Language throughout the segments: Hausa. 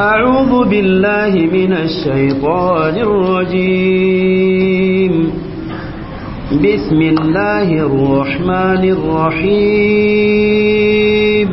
أعوذ بالله من الشيطان الرجيم بسم الله الرحمن الرحيم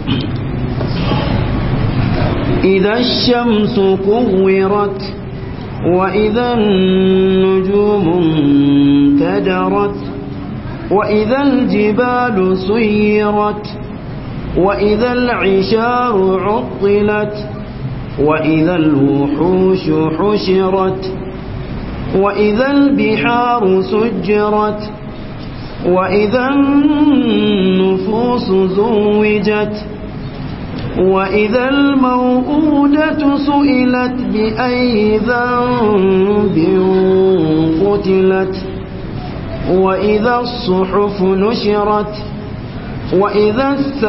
إذا الشمس كورت وإذا النجوم انكدرت وإذا الجبال سيرت وإذا العشار عطلت وإذا الوحوش حشرت وإذا البحار سجرت وإذا النفوس زوجت وإذا الموءودة سئلت بأي ذنب قتلت وإذا الصحف نشرت وإذا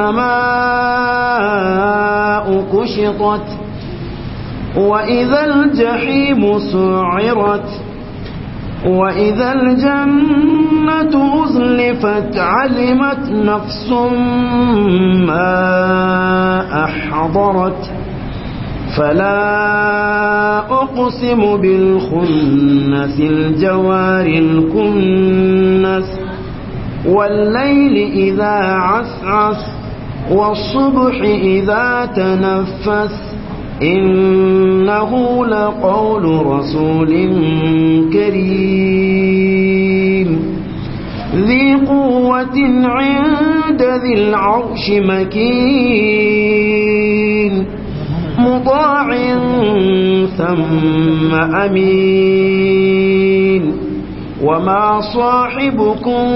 السماء كشطت وإذا الجحيم سعرت وإذا الجنة أزلفت علمت نفس ما أحضرت فلا أقسم بالخنس الجوار الكنس والليل إذا عسعس والصبح إذا تنفس إنه لقول رسول كريم ذي قوة عند ذي العرش مكين مطاع ثم أمين وما صاحبكم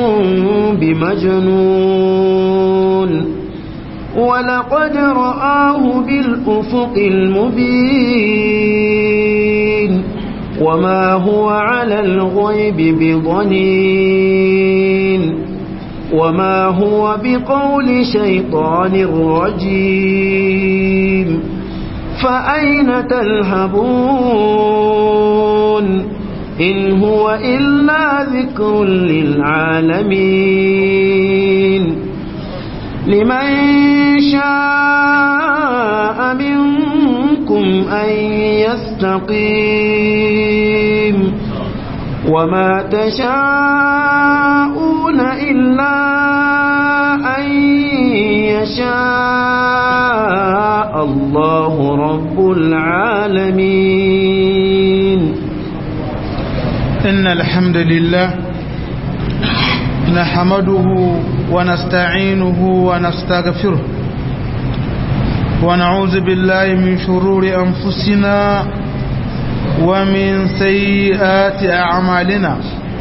بمجنون ولقد رآه بالأفق المبين وما هو على الغيب بضنين وما هو بقول شيطان رجيم فأين تذهبون إن هو إلا ذكر للعالمين لمن شاء منكم أن يستقيم وما تشاءون إلا أن يشاء الله رب العالمين إن الحمد لله نحمده ونستعينه ونستغفره ونعوذ بالله من شرور أنفسنا ومن سيئات أعمالنا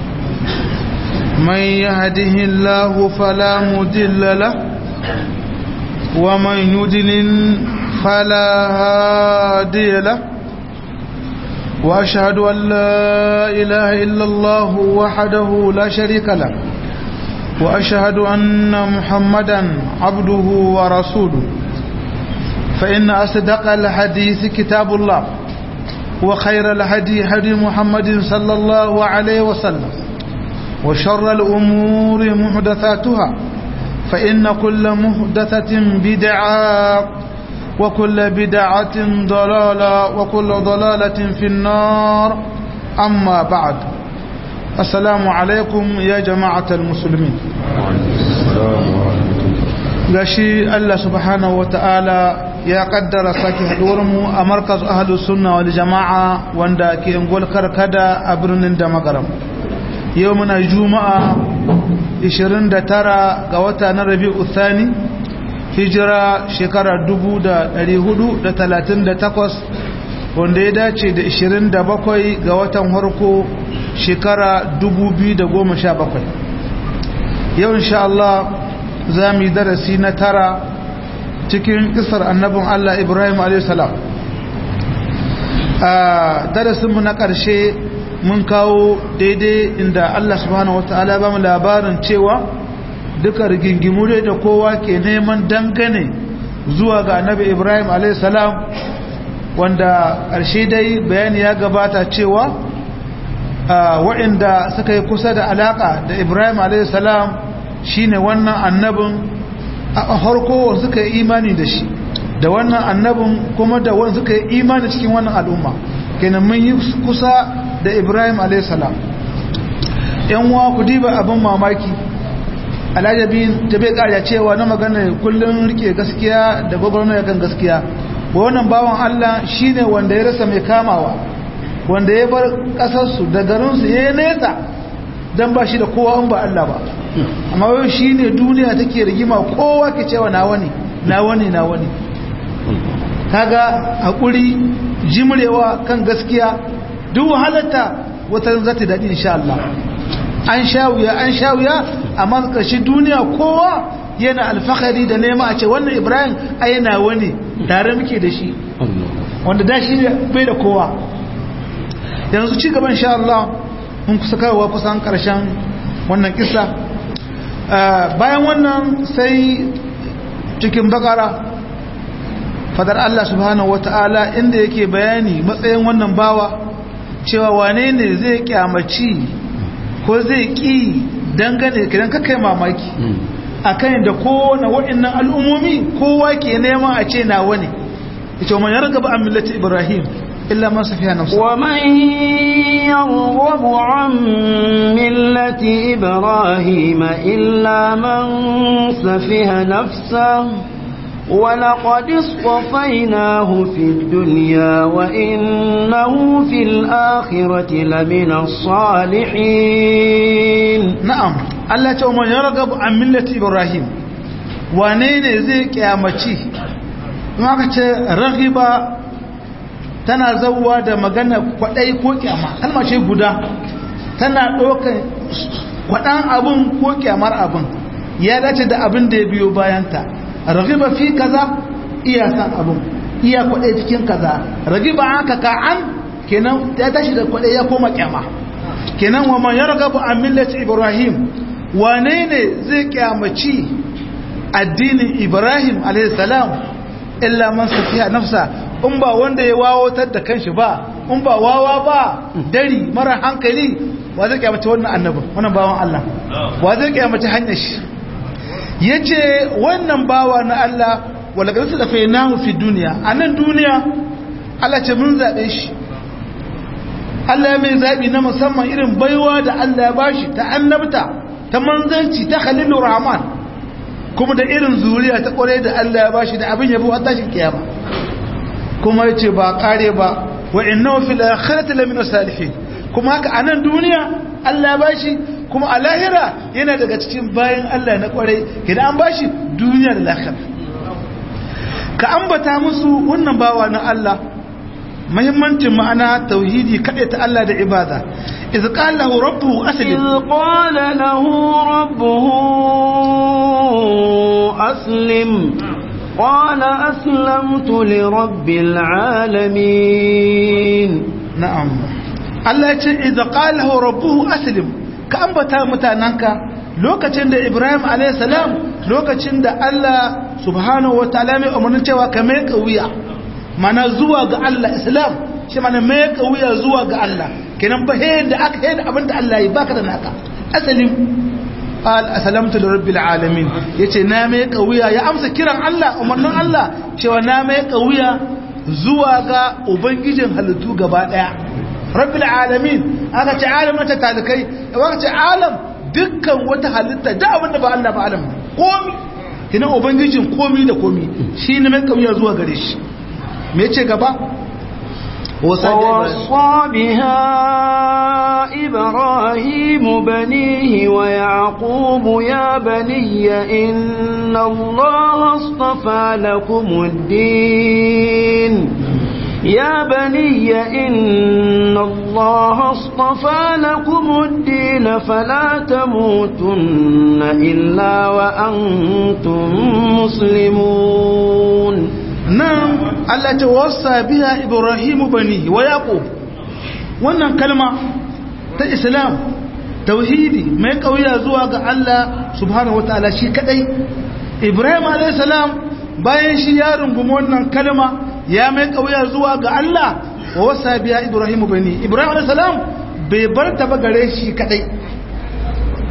من يهده الله فلا مدل له ومن يدلل فلا هادي له وأشهد أن لا إله إلا الله وحده لا شريك له وأشهد أن محمدا عبده ورسوله فإن أصدق الحديث كتاب الله وخير الهدي هدي محمد صلى الله عليه وسلم وشر الأمور محدثاتها فإن كل محدثة بدعة وكل بدعة ضلالة وكل ضلالة في النار أما بعد السلام عليكم يا جماعة المسلمين gashi Allah subhanahu ta'ala ya kaddara sake haduwarmu a markaz ahlus sunna wal jama'a wanda ke ngol karkada a birnin da magaram yau muna juma'a 29 ga wata na rabi'u thani hijira shekara 1438 wanda ya dace da 27 ga watan harko shekara 2017 yau insha Allah za mu yi darasi na tara cikin kisar annabin Allah Ibrahim a.s. a darasinmu na ƙarshe mun kawo daidai inda Allah subhanahu wa ta'ala ba mu labarin cewa duka rigingimu dai da kowa ke neman dangane zuwa ga annabi Ibrahim a.s. wanda ƙarshe dai bayani ya gabata cewa waɗanda suka yi kusa da alaƙa da Ibrahim a.s. shine wannan annabin a harko suka yi imani da shi da wannan annabin kuma da wanda suka yi imani cikin wannan al'umma kenan mun yi kusa da Ibrahim alayhis salam yan uwa ku diba abin mamaki alajabin ta bai ƙarya cewa na magana kullum rike gaskiya da gwagwarmaya kan gaskiya wannan bawan Allah shine wanda ya rasa mai kamawa wanda ya bar ƙasarsu da garinsu ya yi nesa don ba shi da kowa in ba Allah ba amma yau shi ne duniya take rigima kowa ke cewa na wani na wani na wani kaga haƙuri jimrewa kan gaskiya duk wahalarta wata za ta daɗi insha Allah an sha wuya an sha wuya amma ƙarshe duniya kowa yana alfahari da nema a ce wannan ibrahim a yana wani tare muke da shi wanda da shi bai da kowa yanzu ci gaban sha Allah mun kusa kawowa kusan karshen wannan kisa bayan wannan sai cikin bakara fadar Allah subhanahu wata'ala inda yake bayani matsayin wannan bawa cewa wane ne zai kyamaci ko zai ki dangane kidan kakai mamaki akan da kowane waɗannan al'ummomi kowa ke neman a ce na wani ita man yarga ba an millati ibrahim illa man safiya nafsa wa man yarghabu an millati ibrahim illa man safiha nafsa ولقد اصطفيناه في الدنيا وإنه في الآخرة لمن الصالحين نعم Allah ce man ya ragabu an millati Ibrahim wane ne zai kyamaci in aka ce ragiba tana zauwa da magana kwadai ko kyama kalma ce guda tana ɗaukar kwaɗan abin ko kyamar abin ya dace da abin da ya biyo bayanta ragiba fi kaza iya san abin iya kwadai cikin kaza ragiba aka ka an kenan ya tashi da kwadai ya koma kyama kenan wa man ya ragabu an millati Ibrahim wane ne zai kyamaci addinin ibrahim alaihissalam illa man safiya nafsa in ba wanda ya wawotar da kanshi ba in ba wawa ba dari mara hankali wa zai kyamaci wannan annabin wannan bawan Allah wa zai kyamaci hanyar shi yace wannan bawa na Allah wala garsa da fainahu fi duniya anan duniya Allah ce mun zabe shi Allah ya mai zabi na musamman irin baiwa da Allah ya bashi ta annabta ta manzanci ta khalilur rahman kuma da irin zuriya ta kware da Allah ya bashi da abin yabo har tashin kiyama kuma yace ba kare ba wa innahu fil akhirati lamina salihin kuma haka anan duniya Allah ya bashi kuma a lahira yana daga cikin bayan Allah na kware idan an bashi duniya da lahira ka ambata musu wannan bawa na Allah muhimmancin ma'ana tauhidi kaɗai ta Allah da ibada iz qala lahu rabbuhu aslim iz qala lahu rabbuhu aslim qala aslamtu li rabbil alamin na'am Allah ya ce iz qala lahu rabbuhu aslim ka ambata mutananka lokacin da Ibrahim alayhi salam lokacin da Allah subhanahu wataala mai umarnin cewa ka mai kauya mana zuwa ga Allah islam shi mana mai kauya zuwa ga Allah kenan ba he da aka he da abinda Allah yi baka da naka asalim qal aslamtu lirabbil alamin yace na mai kauya ya amsa kiran Allah umarnin Allah cewa na mai kauya zuwa ga ubangijin halittu gaba daya rabbil alamin aka ce alam ta talikai aka ce alam dukkan wata halitta da abinda ba Allah ba alam komi kenan ubangijin komi da komi shi ne mai kauya zuwa gare shi me ce gaba ووصى بها إبراهيم بنيه ويعقوب يا بني إن الله اصطفى لكم الدين يا بني إن الله اصطفى لكم الدين فلا تموتن إلا وأنتم مسلمون nan Allah ta wasa biya Ibrahimu bani wa Yaqub wannan kalma ta Islam tauhidi mai kauya zuwa ga Allah subhanahu wataala shi kadai Ibrahim alayhi salam bayan shi ya rungumi wannan kalma ya mai kauya zuwa ga Allah wa wasa biya Ibrahimu bani Ibrahim alayhi salam bai bar ta ba gare shi kadai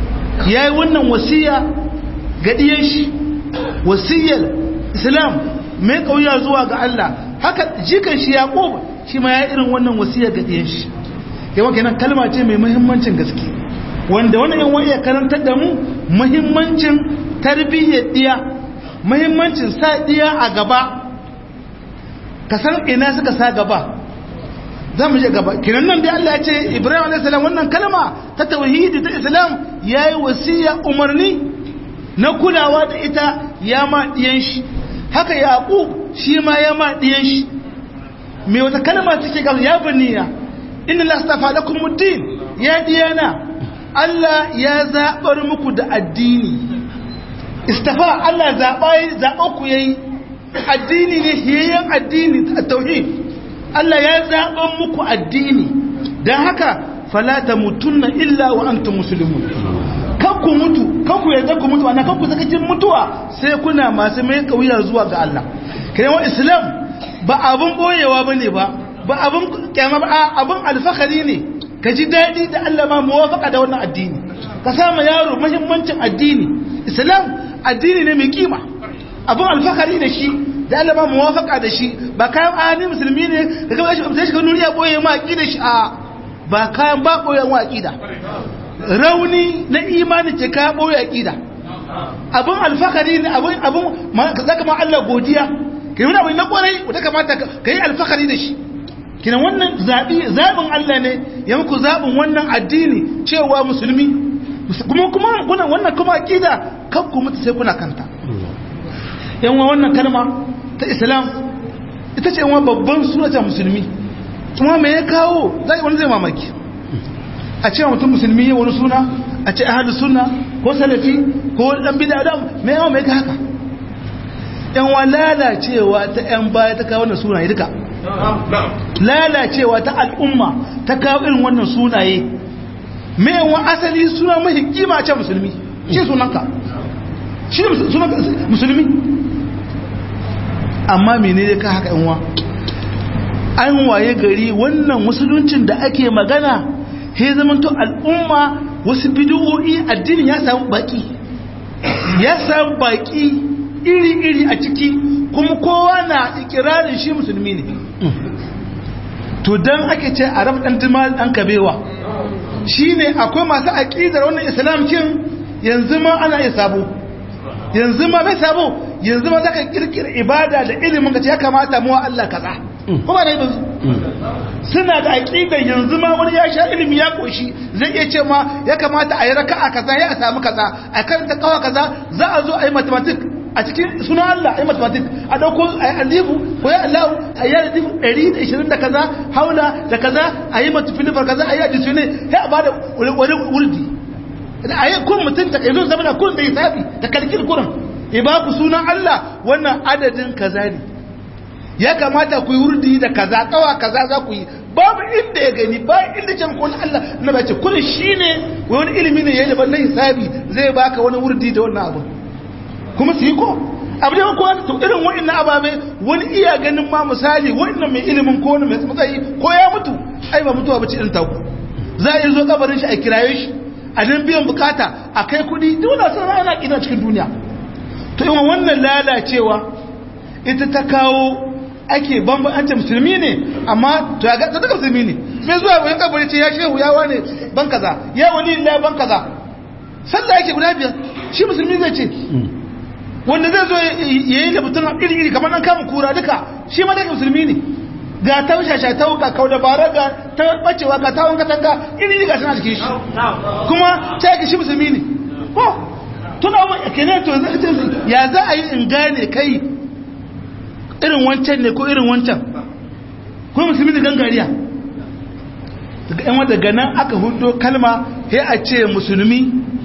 yayi wannan wasiya ga diyan shi wasiyar Islam mai kauya zuwa ga Allah haka jikan shi yaqub shi ma ya irin wannan wasiya ga diyan shi yawan kenan kalma ce mai muhimmancin gaske wanda wannan yan wani ya karantar da mu muhimmancin tarbiyyar diya muhimmancin sa diya a gaba ka san ina suka sa gaba za mu je gaba kiran nan dai Allah ya ce Ibrahim alayhi salam wannan kalma ta tauhidi ta Islam yayi wasiya umarni na kulawa da ita ya ma diyan shi haka Yaqub shi ma ya ma diyan shi me wata kalma take ga ya baniya inna la astafa lakum ad-din ya diyana Allah ya zabar muku da addini istafa Allah zaba zaba ku yayi addini ne hiyayyen addini tauhid Allah ya zaɓan muku addini don haka falata mutunna illa wa antum muslimun ku mutu ku yarda ku mutu ana ku sakacin mutuwa sai kuna masu mai kauya zuwa ga Allah kai wa islam ba abun boyewa bane ba ba abun kyama ba abun alfakari ne ka ji daɗi da Allah ma muwafaka da wannan addini ka sama yaro muhimmancin addini islam addini ne mai kima abun alfakari da shi da Allah ma muwafaka da shi ba kayan ani musulmi ne ka ga shi sai shi ka nuriya boye ma aqida shi a ba kayan ba boye ma aqida rauni na imani ce ka boye aqida abun alfakari ne abun abun zaka ma Allah godiya kai wani abu na kwarai wanda kamata ka yi alfakari da shi kina wannan zabi zabin Allah ne ya muku zabin wannan addini cewa musulmi kuma kuma wannan kuma aqida kan ku mutu sai kuna kanta yan wannan kalma ta islam ita ce wa babban sunata musulmi kuma me ya kawo zai wani zai mamaki a ce mutum musulmi wani suna a ce ahadu suna ko salafi ko dan bid'a da me yawa me ka haka yan wa lalacewa ta yan baya ta kawo wannan sunaye duka lalacewa ta al'umma ta kawo irin wannan sunaye me yawa asali suna mahi kima ce musulmi shi sunanka shi sunan musulmi amma menene ka haka yanwa an waye gari wannan musuluncin da ake magana he zamanto al'umma wasu bid'o'i addinin ya samu baki ya samu baki iri-iri a ciki kuma kowa na ikirarin shi musulmi ne to dan ake ce a rabu dan dimal dan kabewa shine akwai masu aqidar wannan islam kin yanzu ma ana iya sabo yanzu ma bai sabo yanzu ma zaka kirkira ibada da ilimin ka ce ya kamata mu Allah kaza kuma ne ba suna da aqida yanzu ma wani ya sha ilimi ya koshi zai iya ce ma ya kamata a yi raka'a kaza ya samu kaza a karanta kawa kaza za a zo a yi mathematics a cikin suna Allah a yi mathematics a dauko a yi alifu ko ya Allah a yi alifu 120 da kaza haula da kaza a yi matufilifar kaza a yi adisu ne ya a bada wani wurdi a yi kun mutum ta kaizon zama da kun da hisabi da kalkir kurin ya ba ku sunan Allah wannan adadin kaza ne ya kamata ku yi wurdi da kaza kawa kaza za ku yi babu inda ya gani ba inda can kun Allah na bace kullum shine wani ilimi ne yayin da ban hisabi zai baka wani wurdi da wannan abu kuma su yi ko abu da ko to irin wa'annan ababe wani iya ganin ma misali wannan mai ilimin ko wani mai matsayi ko ya mutu ai ba mutuwa bace irin taku za a yi zo kabarin shi a kiraye shi a nan biyan bukata a kai kudi duk da sun ana kina cikin duniya to yi wannan lalacewa ita ta kawo ake bamban an ce musulmi ne amma to ya ga ta daga musulmi ne me zuwa wani kabari ce ya shehu ya wane ban kaza ya wani la ban kaza sallah yake guda biyar shi musulmi zai ce wanda zai zo ya yi labutun iri iri kamar an kama kura duka shi ma daga musulmi ne ga ta shasha ta wuka kau da bara ga ta bacewa ga ta wanka tanga iri iri ga suna cikin shi kuma ta yake shi musulmi ne ko tuna wa kenan to ya za a yi in gane kai irin wancan ne ko irin wancan ko musulmi da gangariya daga yan wadda ganan aka hudo kalma sai a ce musulmi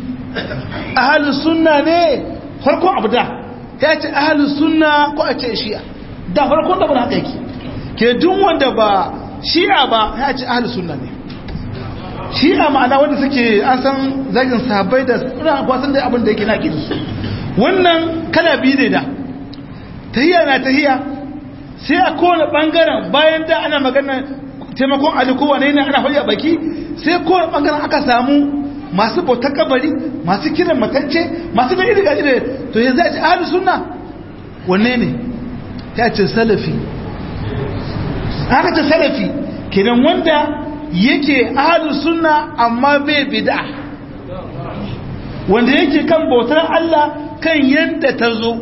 ahalus sunna ne farkon abu da ya ce ahalus sunna ko a ce shi'a da farkon da ba haka yake ke duk wanda ba shi'a ba ya ce ahalus sunna ne shi'a ma'ana wanda suke an san zagin sahabbai da suna kwasan da abin da yake na su wannan kala biyu ne da tahiya na tahiya sai a kowane bangaren bayan da ana magana taimakon ali kowane ne ana faɗi a baki sai kowane bangaren aka samu masu bautar kabari masu kiran matacce masu da iri gajire to yanzu a ce ahalus sunna wanne ne ta ce salafi haka ce salafi kenan wanda yake ahlus sunna amma bai bid'a wanda yake kan bautar Allah kan yadda ta zo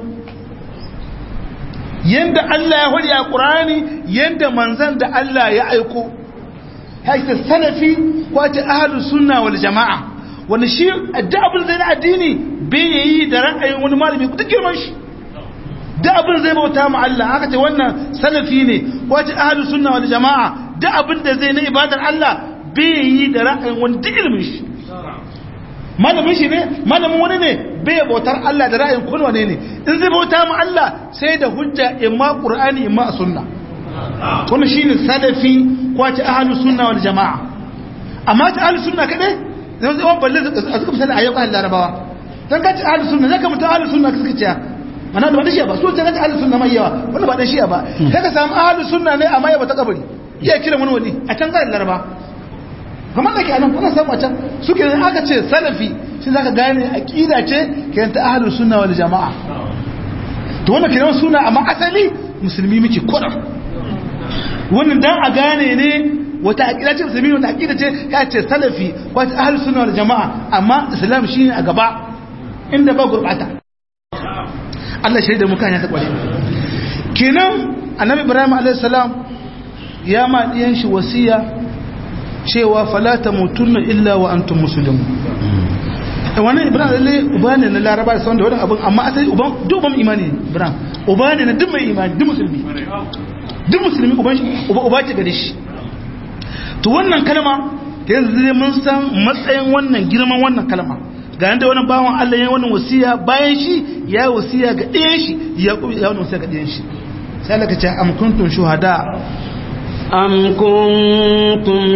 yadda Allah ya hori a ƙurani yadda manzan da Allah ya aiko haita salafi kwace ahalus sunna wal jama'a wanda shi da abin zai na addini bai yi da ra'ayin wani malami duk girman shi da abin zai bauta ma Allah haka ce wannan salafi ne kwace ahalus sunna wal jama'a da abin da zai na ibadar Allah bai yi da ra'ayin wani duk ilmin shi malamin shi ne malamin wani ne bai bautar Allah da ra'ayin kun wane ne in zai bauta mu Allah sai da hujja imma qur'ani imma sunna kuma shine salafi ko ta ahlus sunna wal jamaa amma ta ahlus sunna kade zai zai balle a suka misali ayyukan larabawa dan ka ta ahlus sunna zaka mutu ahlus sunna suka ce mana da wani shi ba so ta ga ahlus sunna mai yawa wannan ba dan shi ba sai ka samu ahlus sunna ne amma ya bata kabari iya kira wani wani a can ga larabawa kamar da ke anan kuna samu a can suke ne aka ce salafi shi zaka gane aqida ce ke ta ahlus sunna wal jamaa to wannan kiran suna amma asali musulmi muke kodar wannan dan a gane ne wata aqida ce musulmi wata aqida ce ya ce salafi ko ta ahlus sunna wal jamaa amma islam shine a gaba inda ba gurbata Allah shaida mu kan ya ta kware kenan annabi ibrahim alayhis salam ya ma diyan shi wasiya cewa falata mutunna illa wa antum muslimun wannan ibrahim lalle uba ne na laraba da sauran da wannan abin amma asali uban duk uban imani ne ibrahim uba ne na duk mai imani duk musulmi duk musulmi uban uba uba ce gare shi to wannan kalma da yanzu ne mun san matsayin wannan girman wannan kalma ga yanda wannan bawan Allah ya wannan wasiya bayan shi ya wasiya ga ɗayan shi ya ya wannan wasiya ga ɗayan shi sai Allah ka ce am kuntum shuhada أم كنتم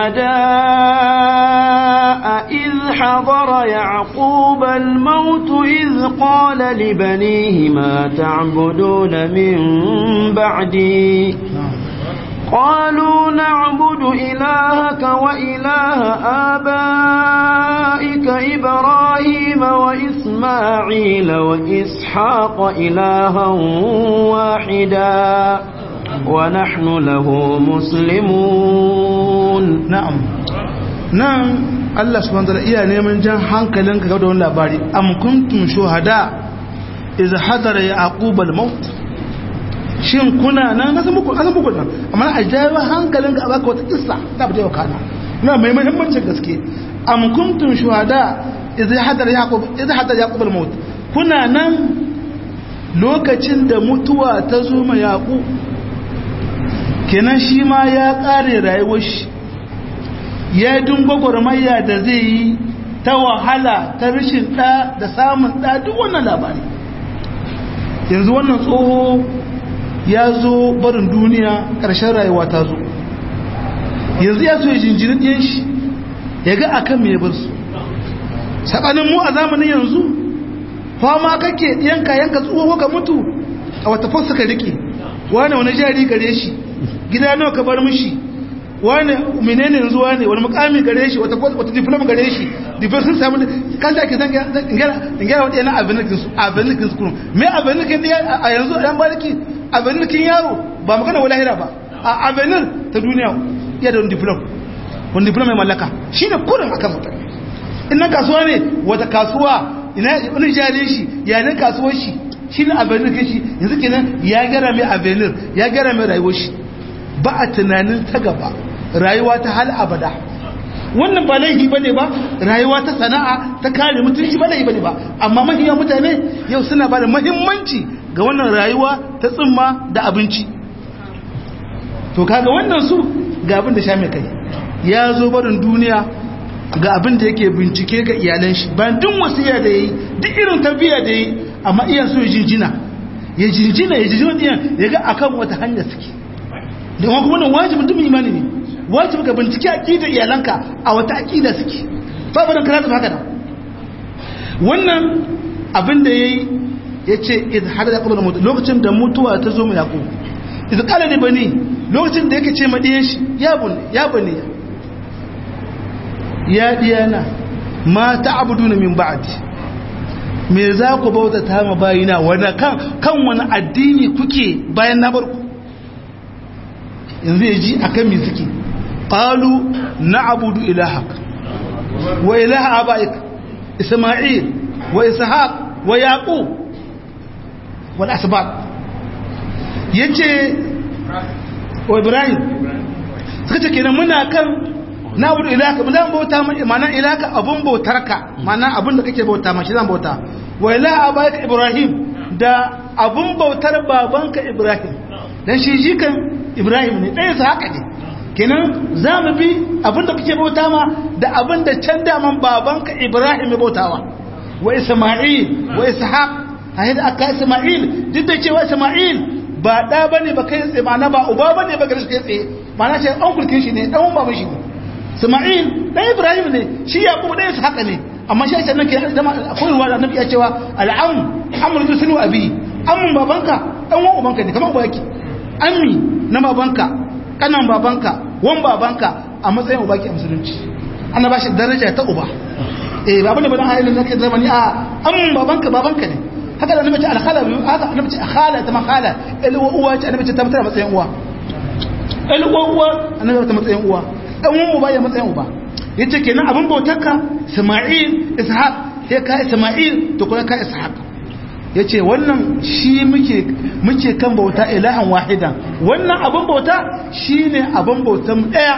شهداء إذ حضر يعقوب الموت إذ قال لبنيه ما تعبدون من بعدي قالوا نعبد إلهك وإله آبائك إبراهيم وإسماعيل وإسحاق إلها واحدا ونحن له مسلمون na'am nan Allah subhanahu wataala iya neman jan hankalinka ga wannan labari am kuntum shuhada iz hadara yaqub al-maut shin kuna nan na san muku an san muku nan amma a jawo hankalinka a baka wata kissa da ba ta yau kana na mai muhimmancin gaske am kuntum shuhada iz hadara yaqub iz hadara yaqub al-maut kuna nan lokacin da mutuwa ta zo ma yaqub kenan shi ma ya ƙare rayuwar shi ya dingo gwarmayya da zai yi ta wahala ta rashin ɗa da samun ɗa duk wannan labari yanzu wannan tsoho ya zo barin duniya ƙarshen rayuwa ta zo yanzu ya so ya jinjiri ɗiyan shi ya ga a kan mai bar su saɓanin mu a zamanin yanzu fama kake ɗiyanka yanka tsoho ka mutu a wata fasa ka riƙe wane wani jari gare shi gida nawa ka bar mishi wane menene yanzu wane wani mukami gare shi wata wata diploma gare shi diploma sun samu kan da ake zan gyara wata yana abinikin su abinikin su kuma me abinikin a yanzu dan bariki abinikin yaro ba magana wala hira ba a abinin ta duniya iya da wani diploma wani diploma mai mallaka shi ne kurin akan mutane in na kasuwa ne wata kasuwa ina wani jari shi yanin kasuwar shi shi ne abinikin shi yanzu kenan ya gyara mai abinin ya gyara mai rayuwar shi ba a tunanin ta gaba rayuwa ta hal abada wannan ba laifi ba ne ba rayuwa ta sana'a ta kare mutunci ba laifi ba ne ba amma mahiyar mutane yau suna ba da mahimmanci ga wannan rayuwa ta tsimma da abinci to kaga wannan su ga abin da sha mai kai ya zo barin duniya ga abin da yake bincike ga iyalan shi bayan duk wasiya da yayi duk irin tarbiyya da yayi amma iyan so ya jinjina ya jinjina ya jinjina iyan ya ga akan wata hanya suke da kuma wannan wajibin duk imani ne wajibin ka bincike aqidar iyalanka a wata aqida suke ba ba dan karatu haka da wannan abin da yayi yace id hada da qabla mutu lokacin da mutuwa ta zo mu yaqub id qala li bani lokacin da yake ce ma diyan shi ya bun ya bani ya diyana ma ta'buduna min ba'di me za ku bauta ta ma bayina wani kan kan wani addini kuke bayan na barku yanzu ya ji akan me suke qalu na'budu ilahak wa ilaha abaik isma'il wa ishaq wa yaqub wal asbab yace wa ibrahim suka ce kenan muna kan na wudu ilaka mu zan bauta ma ma'ana ilaka abun bautarka ma'ana abun da kake bauta ma shi zan bauta wa ilaha abaika ibrahim da abun bautar babanka ibrahim dan shi jikan ibrahim ne ɗaya su haka ne kenan za mu bi abun da kake bauta ma da abun da can daman babanka ibrahim ya bautawa wa isma'il wa ishaq hayyar aka isma'il duk da cewa isma'il ba ɗa bane ba kai tsaye ma'ana ba uba bane ba gari su kai tsaye ma'ana ce an kulkin shi ne ɗan baban shi ne Isma'il dan Ibrahim ne shi Yaqub dan su haka ne amma shi sai nake zama akwai ruwa da Annabi ya cewa al'am amru bi sunu abi ammun babanka dan wan ubanka ne kamar uba yake ammi na babanka kanan babanka wan babanka a matsayin uba ke musulunci ana ba shi daraja ta uba eh babu ne ba dan ayyukan nake zamani a ammun babanka babanka ne haka da Annabi ce al-khala haka Annabi ce khala ta makhala ilwa uwa ce Annabi ce ta mutar matsayin uwa ilwa uwa Annabi ta matsayin uwa dan uwan uba ya matsayin uba yace kenan abin bautarka Isma'il Ishaq sai ka Isma'il to kuma ka Ishaq yace wannan shi muke muke kan bauta ilahan wahidan wannan abin bauta shine abin bautan daya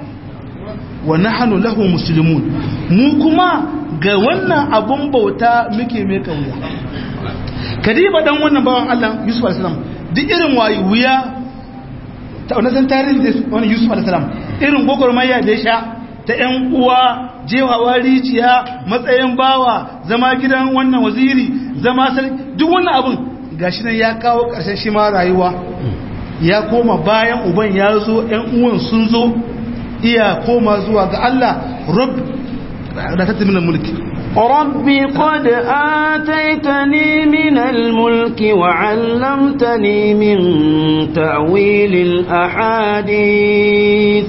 wa nahnu lahu muslimun mu kuma ga wannan abin bauta muke mai kauya kadiba dan wannan bawan Allah Yusuf alaihi salam duk irin wayi wuya ta wannan tarihi da wannan Yusuf alaihi salam irin gwagwarmaya da ya sha ta ‘yan uwa jewawa rijiya matsayin bawa zama gidan wannan waziri zama sarki duk wannan abin gashi nan ya kawo ƙarshen shi ma rayuwa ya koma bayan uban ya zo ‘yan uwan sun zo iya koma zuwa ga Allah rob da ta tattaminan mulki رب قد آتيتني من الملك وعلمتني من تأويل الأحاديث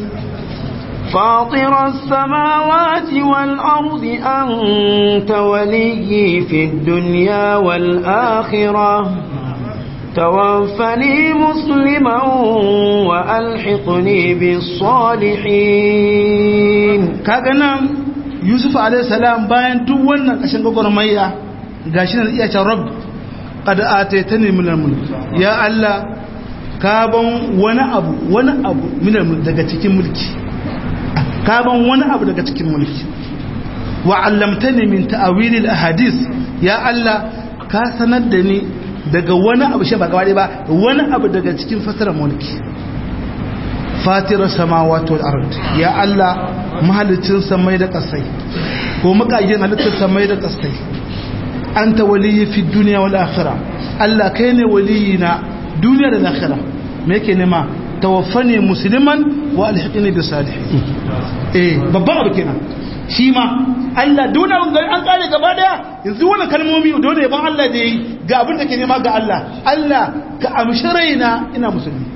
فاطر السماوات والأرض أنت ولي في الدنيا والآخرة توفني مسلما وألحقني بالصالحين كاغنا يوسف عليه السلام باين duk wannan kashin gwagwarmaya gashi nan iya cewa rabb qad ataitani min al-mulk ya Allah ka ban wani abu wani abu min al-mulk daga cikin mulki ka ban wani abu daga cikin mulki wa allamtani min ta'awili al-ahadith ya Allah ka sanar da ni daga wani abu shi ba gaba ba wani abu daga cikin fasarar mulki fatirar samawati wal ard ya Allah mahalicin samai da kasai ko makagin halittar samai da kasai anta waliyyi fi dunya wal akhirah Allah kai ne waliyina duniya da akhirah me yake nema tawaffani musliman wa alhiqni bi salihin eh babban abu kenan shi ma Allah dole an kare gaba daya yanzu wannan kalmomi dole ban Allah da yi ga abin da ke nema ga Allah Allah ka amshi raina ina musulmi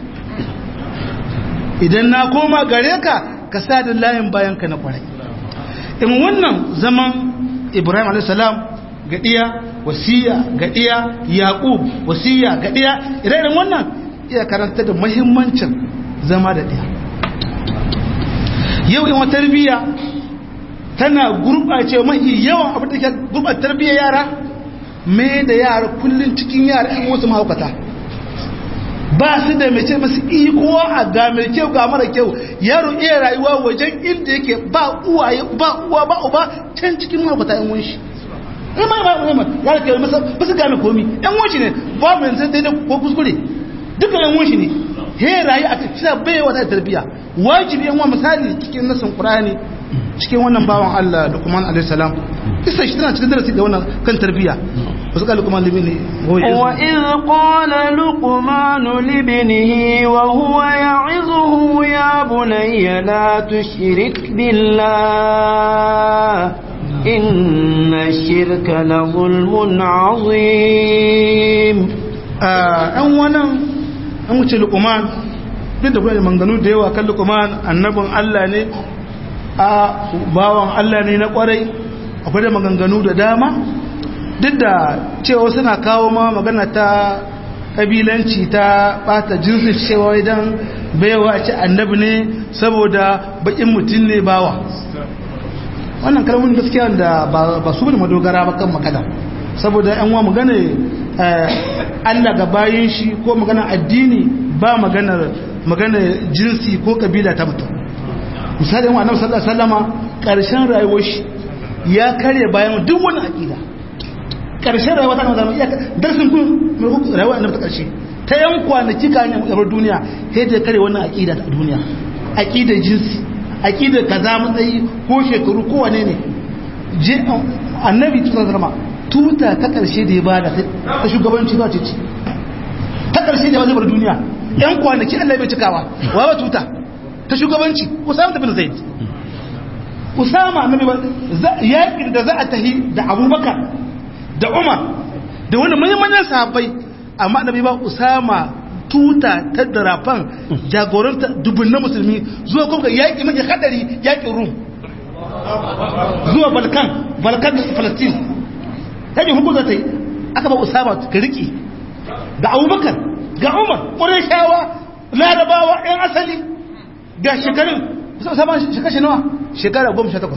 idan na koma gare ka ka sa da layin bayan ka na kwarai in wannan zaman Ibrahim alayhis salam ga diya wasiya ga diya Yaqub wasiya ga diya irin wannan iya karanta da muhimmancin zama da diya yau in wata tarbiyya tana gurɓace mafi yawan abin da ke gurɓata tarbiyyar yara mai da yara kullum cikin yara in wasu mahaukata ba su da mace masu iko a ga mai kyau ga mara kyau yaro iya rayuwa wajen inda yake ba uwa ba uwa ba uba can cikin mahaukata yan wunshi in ma ba uwa ya da kyau ba su gane komi yan wunshi ne ba mu yanzu daidai ko kuskure duka yan wunshi ne he rayu a cikin bai wata tarbiyya wajibi yan wa misali cikin nasin qur'ani cikin wannan bawan Allah Luqman alayhi salam kisa shi tana cikin darasi ga wannan kan tarbiyya wasu ka Luqman libni wa idh qala Luqman libnihi wa huwa ya'izuhu ya bunayya la tushrik billah inna ash-shirka la zulmun 'azim an wannan an wuce Luqman duk da kuma manganu da yawa kan Luqman annabin Allah ne a bawan Allah ne na kwarai akwai da maganganu da dama duk da cewa suna kawo ma magana ta kabilanci ta bata jinsin cewa idan baiwa ce annabi ne saboda bakin mutum ne bawa wannan kalmomin gaskiya da ba su bane madogara ba kan magana saboda yan wa magana Allah ga bayin shi ko magana addini ba magana magana jinsi ko kabila ta mutum misali yan annabi sallallahu alaihi wasallama karshen rayuwar shi ya kare bayan duk wani aqida karshen rayuwa ta zama iya darsin kun mai rayuwa annabi ta karshe ta yan kwanaki kan yabar duniya sai da kare wannan aqida ta duniya aqida jinsi aqida kaza matsayi ko shekaru ko wane ne je annabi tuta zama tuta ta karshe da ya bada ta shugabanci ba ce ta karshe da ya bar duniya yan kwanaki Allah bai cikawa wa ba tuta ta shugabanci Usama bin Zaid Usama annabi yakin da za a tahi da Abubakar da Umar da wani manyan sahabbai amma annabi ba Usama tuta ta darafan jagoranta dubun na musulmi zuwa kuma ga yaƙi mai hadari yaƙin Rum zuwa Balkan Balkan da Palestine yaƙin hukunta ta yi aka ba Usama ka riƙe da Abubakar ga Umar Qurayshawa Larabawa ɗan asali ga shekarun Usama shekara nawa shekara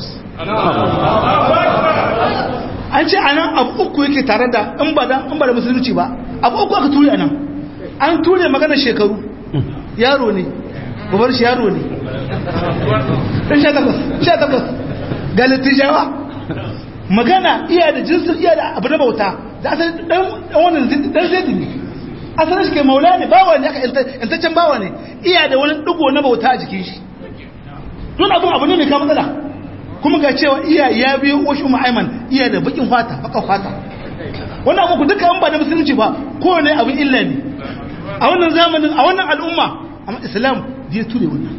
18 an ce anan abu uku yake tare da in ba da in ba da musulunci ba abu uku aka ture anan an ture magana shekaru yaro ne babar shi yaro ne dan sha takwas sha takwas ga litijawa magana iya da jinsin iya da abu na bauta da asali dan wannan dan zai ne asalin shi ke maula ne bawa ne aka yantaccen bawa ne iya da wani digo na bauta a jikin shi don abin abu ne mai kama matsala kuma ga cewa iya ya biyo wasu ma'aiman iya da bakin fata baka fata wannan abu duka an ba da musulunci ba kowane abin illa ne a wannan zamanin a wannan al'umma amma islam zai ture wannan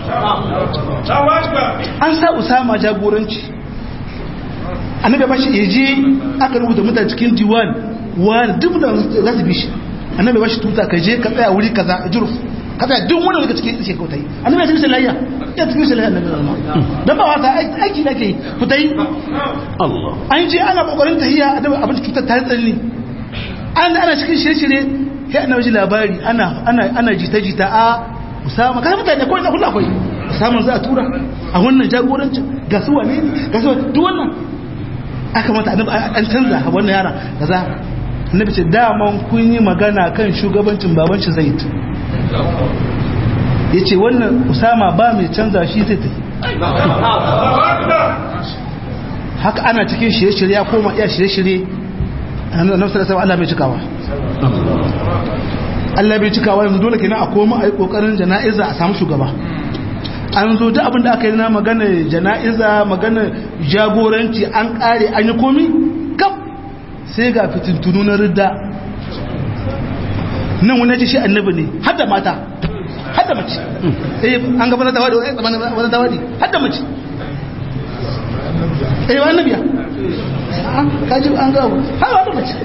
an sa usama jagoranci annabi ba shi yaje aka rubuta mutane cikin diwan wani duk da za su bi shi annabi ba shi tuta ka je ka tsaya wuri kaza juruf ka tsaya duk wanda daga cikin ishe kautai annabi ya cikin layya ya cikin shi layya annabi zalma dan ba wata aiki da ke ku tayi Allah an je ana kokarin tahiyya annabi abin cutar ta tsalli an ana cikin shirye-shirye sai annabi ji labari ana ana ana jita-jita a Usama kai mutane ko ina kullu akwai Usama za a tura a wannan jagorancin ga su wane ne ga su duk wannan aka mata annabi an canza wannan yara kaza annabi ce daman kun yi magana kan shugabancin baban shi Zaid yace wannan Usama ba mai canza shi zai tafi haka ana cikin shirye-shirye ya koma iya shirye-shirye annabi sallallahu Allah bai cikawa Allah bai cikawa yanzu dole kenan a koma a yi kokarin jana'iza a samu shugaba an zo duk abin da aka yi na magana jana'iza magana jagoranci an kare an yi komi kam sai ga fitintunu na ridda nan wani ce shi annabi ne har da mata har da mace eh an gaba da wadi wani da wadi har da mace eh wa annabiya kaji an ga har da mace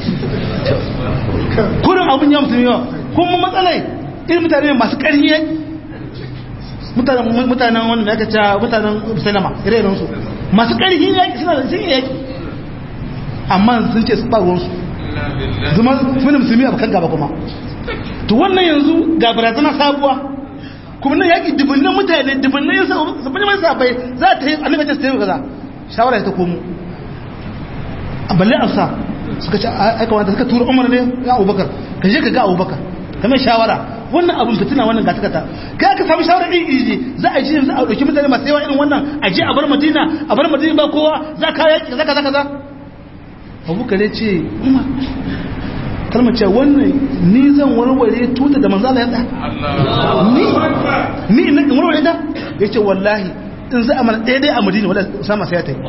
kurin abin ya mutum yawa kuma matsalai irin mutane masu ƙarfi yaki mutanen wanda ya kaca mutanen salama ire-iren su masu ƙarfi yaki suna da sun yaki amma sun ce su faruwarsu zama suna musulmi a bakan gaba kuma to wannan yanzu ga barazana sabuwa kuma nan yaki dubunnan mutane dubunnan yin sabbin mai sabai za ta yi annabi ta sayi kaza shawara ta komo balle amsa suka ce aika wanda suka tura umar ne ya abubakar ka je ka ga abubakar ka mai shawara wannan abin fitina wannan gata gata kai aka samu shawara iri iri za a ji yanzu a ɗauki mutane masu yawa irin wannan a je a bar madina a bar madina ba kowa za ka yaki kaza kaza kaza abubakar ya ce umar kalmar ce wannan ni zan warware tuta da manzala ya ni ni in warware ta ya ce wallahi in za a mana daidai a madina wadda usama sai ya ta yi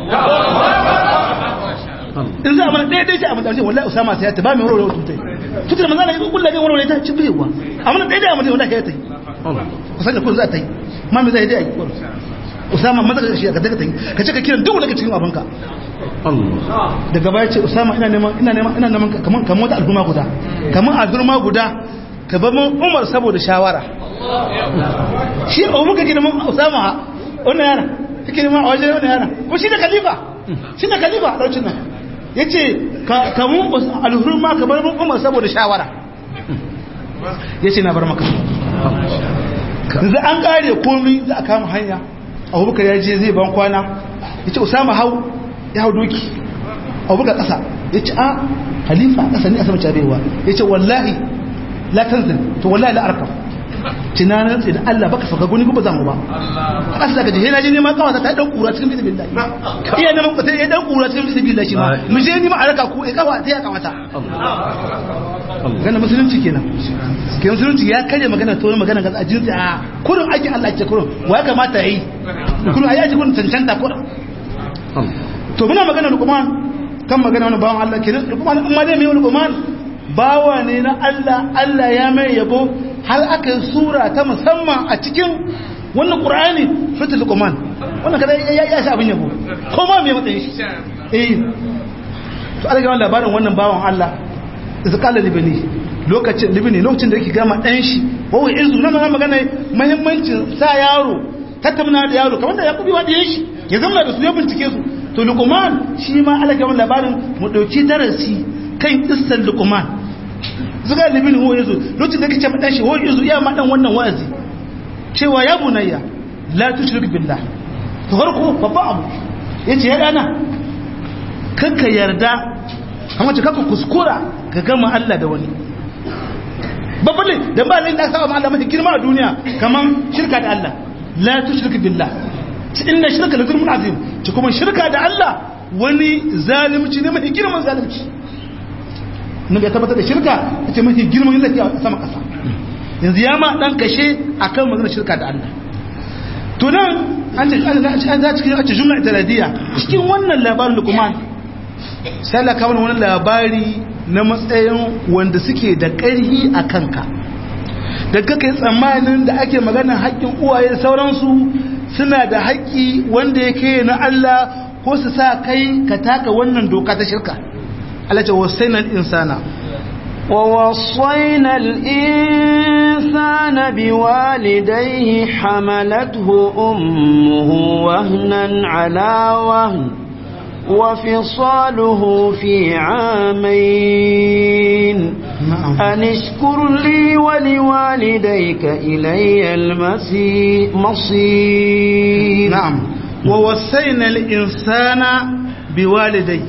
in za a mana daidai ce a madina wallahi usama sai ya ta ba mai warware tuta tuta da manzala ya zo kullum warware ta ci baiwa a mana daidai a madina wallahi ya ta yi kusan da kun za ta yi ma mai zai dai a yi usama maza ka shi ka daga ta yi ka ce ka kiran duk daga cikin abinka daga baya ce usama ina neman ina neman ina neman kaman kaman wata al'umma guda kaman al'umma guda ka ba mun umar saboda shawara shi abu muka gina mun usama wannan yana take neman a wajen wannan yana ko shi da khalifa shi da khalifa a lokacin nan yace ka mun alhurma ka bar mun umar saboda shawara yace na bar maka yanzu an kare komai za a kama hanya abubakar ya je zai ban kwana yace usama hau ya hau doki abubakar kasa yace a halifa kasa ne a sama cabewa yace wallahi la tanzil to wallahi la arkam tunanin tsin Allah baka saka guni ba zamu ba aka saka je na je ne ma kawata ta dan kura cikin bismillah iya ne mun ya dan kura cikin bismillah shi ma mu je ni ma araka ku e kawa ta ya kawata gana musulunci kenan ke musulunci ya kare magana to magana ga ajin a kurin aikin Allah ke kurin wa kamata yayi kurin ayi ake kurin cancanta kurin to muna magana Luqman kan magana wani bawan Allah kenan Luqman amma dai mai Luqman bawa ne na Allah Allah ya mai yabo har aka yi sura ta musamman a cikin wannan ƙura'ani fitar lukuman wannan kada ya sha abin yabo ko ma mai matsayin shi eh to ala gama labarin wannan bawan Allah da su kala libini lokacin libini lokacin da yake gama ɗan shi wawai izu na magana magana mahimmancin sa yaro tattauna da yaro kamar da ya kubi wa shi ya zama da su ya bincike su to lukuman shi ma ala gama labarin mu ɗauki darasi kan kissan lukuman zuga libin huwa yazo lokacin da kace madan shi huwa yazo iya madan wannan wa'azi cewa ya bunayya la tushrik billah to farko babba abu yace ya dana kanka yarda amma ce kanka kuskura ka gama Allah da wani babban ne dan ba da saba ma Allah mafi girma a duniya kaman shirka da Allah la tushrik billah inna shirka la zulmun azim ci kuma shirka da Allah wani zalunci ne mafi girman zalunci na ya tabbatar da shirka ta ce mafi girman lafi a sama kasa yanzu ya ma dan kashe a kan maganar shirka da Allah to nan an ce an za cikin ace jumla italadiyya cikin wannan labarin lukman sai Allah kawo wani labari na matsayin wanda suke da ƙarhi a kanka da kake tsammanin da ake maganar haƙƙin uwaye da sauransu suna da haƙƙi wanda yake na Allah ko su sa kai ka taka wannan doka ta shirka التي وصينا الإنسان ووصينا الإنسان بوالديه حملته أمه وهنا على وهن وفصاله في عامين أن اشكر لي ولوالديك إلي المصير نعم ووصينا الإنسان بوالديه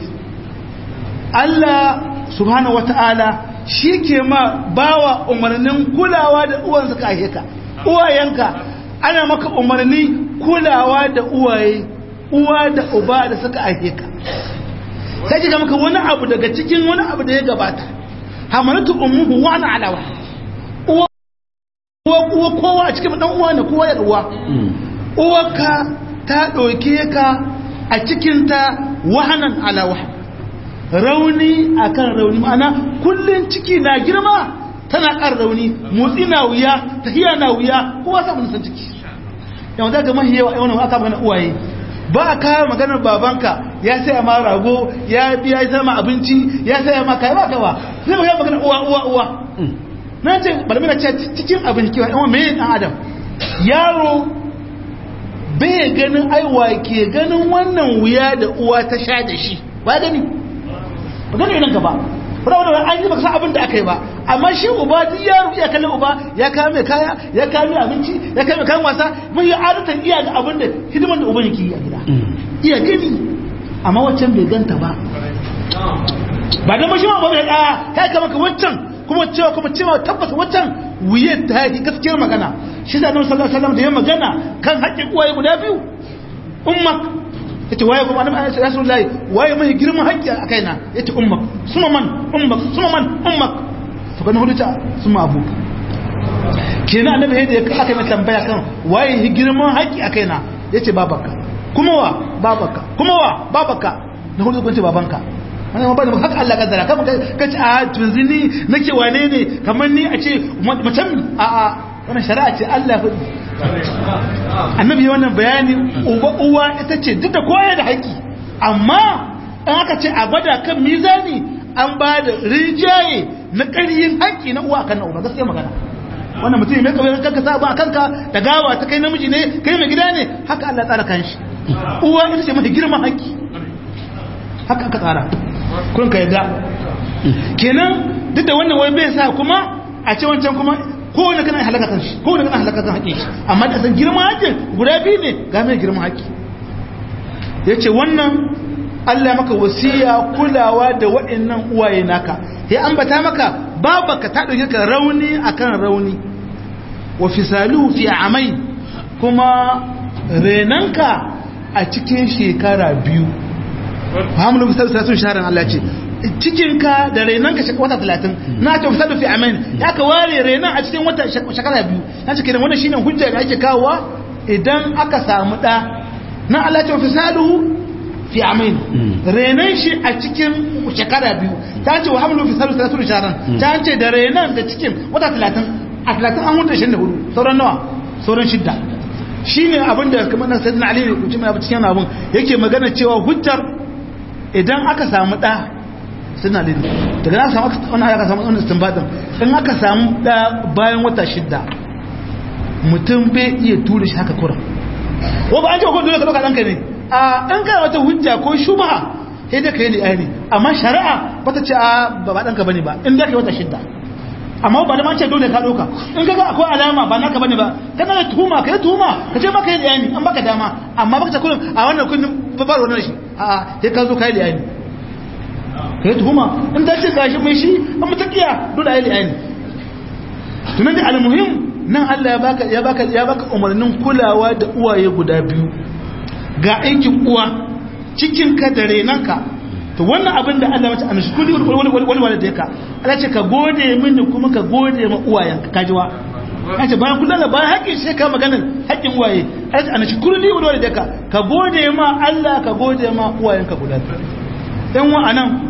Allah subhanahu wata'ala shi ke ma bawa umarnin kulawa da uwansa ka aike ka uwayenka ana maka umarni kulawa da uwaye uwa da uba da suka aike ka sai ji maka wani abu daga cikin wani abu da ya gabata hamalatu ummuhu wa ana alawa uwa uwa kowa a cikin dan uwa ne kowa ya uwa uwarka ta ɗauke ka a cikinta wahanan ala wahan rauni akan rauni ma'ana kullun ciki na girma tana kan rauni motsi na wuya tahiya na wuya kowa sa mun san ciki yau daga mahi yawa yawan aka magana uwaye ba a kawo maganar babanka ya saya ma rago ya biya ya sama abinci ya saya ma kai ba ka ba sai magana maganar uwa uwa uwa na ce balmina ce cikin abinci kiwa yawan mai dan adam yaro bai ganin aiwa ke ganin wannan wuya da uwa ta sha da shi ba gani ba gani nan gaba ba da wani an yi baka san abin da aka yi ba amma shi uba duk yaro iya kallon uba ya kawo mai kaya ya kawo mai abinci ya kawo mai kayan wasa mun yi adatan iya ga abin da hidiman da uban yake yi a gida iya gani amma waccan bai ganta ba ba da mashi ma ba mai ɗaya kai kama ka waccan kuma cewa kuma cewa tabbas waccan wuye ta yi gaskiyar magana shi da annabi sallallahu alaihi wasallam da ya magana kan haƙƙin uwaye guda biyu ummak yace waye kuma annabi rasulullahi waye mai girman haƙƙi a kaina yace ummak suma man ummak suma man ummak to kana hudu ta suma abu kenan annabi yadda aka mai tambaya kan waye hi girman haƙƙi a kaina yace babanka kuma wa babanka kuma wa babanka na hudu kun ce babanka wannan ba da haka Allah kaddara kama ka ce a tunzi ni nake wane ne kamar ni a ce macen a a wannan shari'a ce Allah hudu annabi wannan bayani uba uwa ita ce duk da koya da haƙi amma an aka ce a gwada kan mizani an ba da rijaye na ƙaryin haƙi na uwa kan na uba gaskiya magana wannan mutum mai kawai kanka sa ba kanka da gawa ta kai namiji ne kai mai gida ne haka Allah tsara kan shi uwa ita ce mafi girman haƙi haka aka tsara kun ka yadda kenan duk da wannan wai bai sa kuma a ce wancan kuma kowane kana halaka kan shi kowane kana halaka kan haƙƙin shi amma da san girman haƙƙin guda biyu ne ga mai girman haƙƙi yace wannan Allah maka wasiya kulawa da waɗannan uwaye naka ya ambata maka babaka ta dauke ka rauni akan rauni wa fisaluhu fi amai kuma renanka a cikin shekara biyu hamlu fisal sun sharan Allah ce cikinka da renanka wata talatin na ce fisalu fi amai ya ka ware renan a cikin wata shekara biyu na ce kenan wannan shine hujja da ake kawowa idan aka samu da na Allah ce fisaluhu fi amai renan shi a cikin shekara biyu ta ce wa hamlu fisalu sun sharan ta ce da renan da cikin wata talatin a talatin an hudu shi da hudu sauran nawa sauran shidda shi ne abin da kamar na sayyidina ali ne kuci mai cikin abin yake magana cewa hujjar idan aka samu ɗa sayyidina ali daga na samu wani aka samu wani istinbadin in aka samu ɗa bayan wata shidda mutum bai iya tura shi haka kuran wa ba an ce ko dole ka ɗauka ɗanka ne a ɗan kana wata hujja ko shubha sai da ka yi li'ani amma shari'a bata ce a ba ɗanka bane ba in da ka yi wata shidda amma ba da ma ce dole ka doka in kaga akwai alama ba naka bane ba kana da tuhuma kai tuhuma ka ce maka yi bayani an baka dama amma baka ce kullum a wannan kullum babar wannan shi a sai ka zo kai bayani kai tuhuma in da ce gashi mai shi an mutakiya dole ayi bayani tunan da almuhim nan Allah ya baka ya baka ya baka umarnin kulawa da uwaye guda biyu ga aikin uwa cikin ka da renanka to wannan abin da Allah mace anashkuri wani wani wani da yaka Allah ce ka gode mini kuma ka gode ma uwayenka kajiwa ce bayan kullum da bayan haƙƙin sai ka maganin haƙƙin uwaye Allah ce anashkuri wani wani da yaka ka gode ma Allah ka gode ma uwayenka guda dan wa anan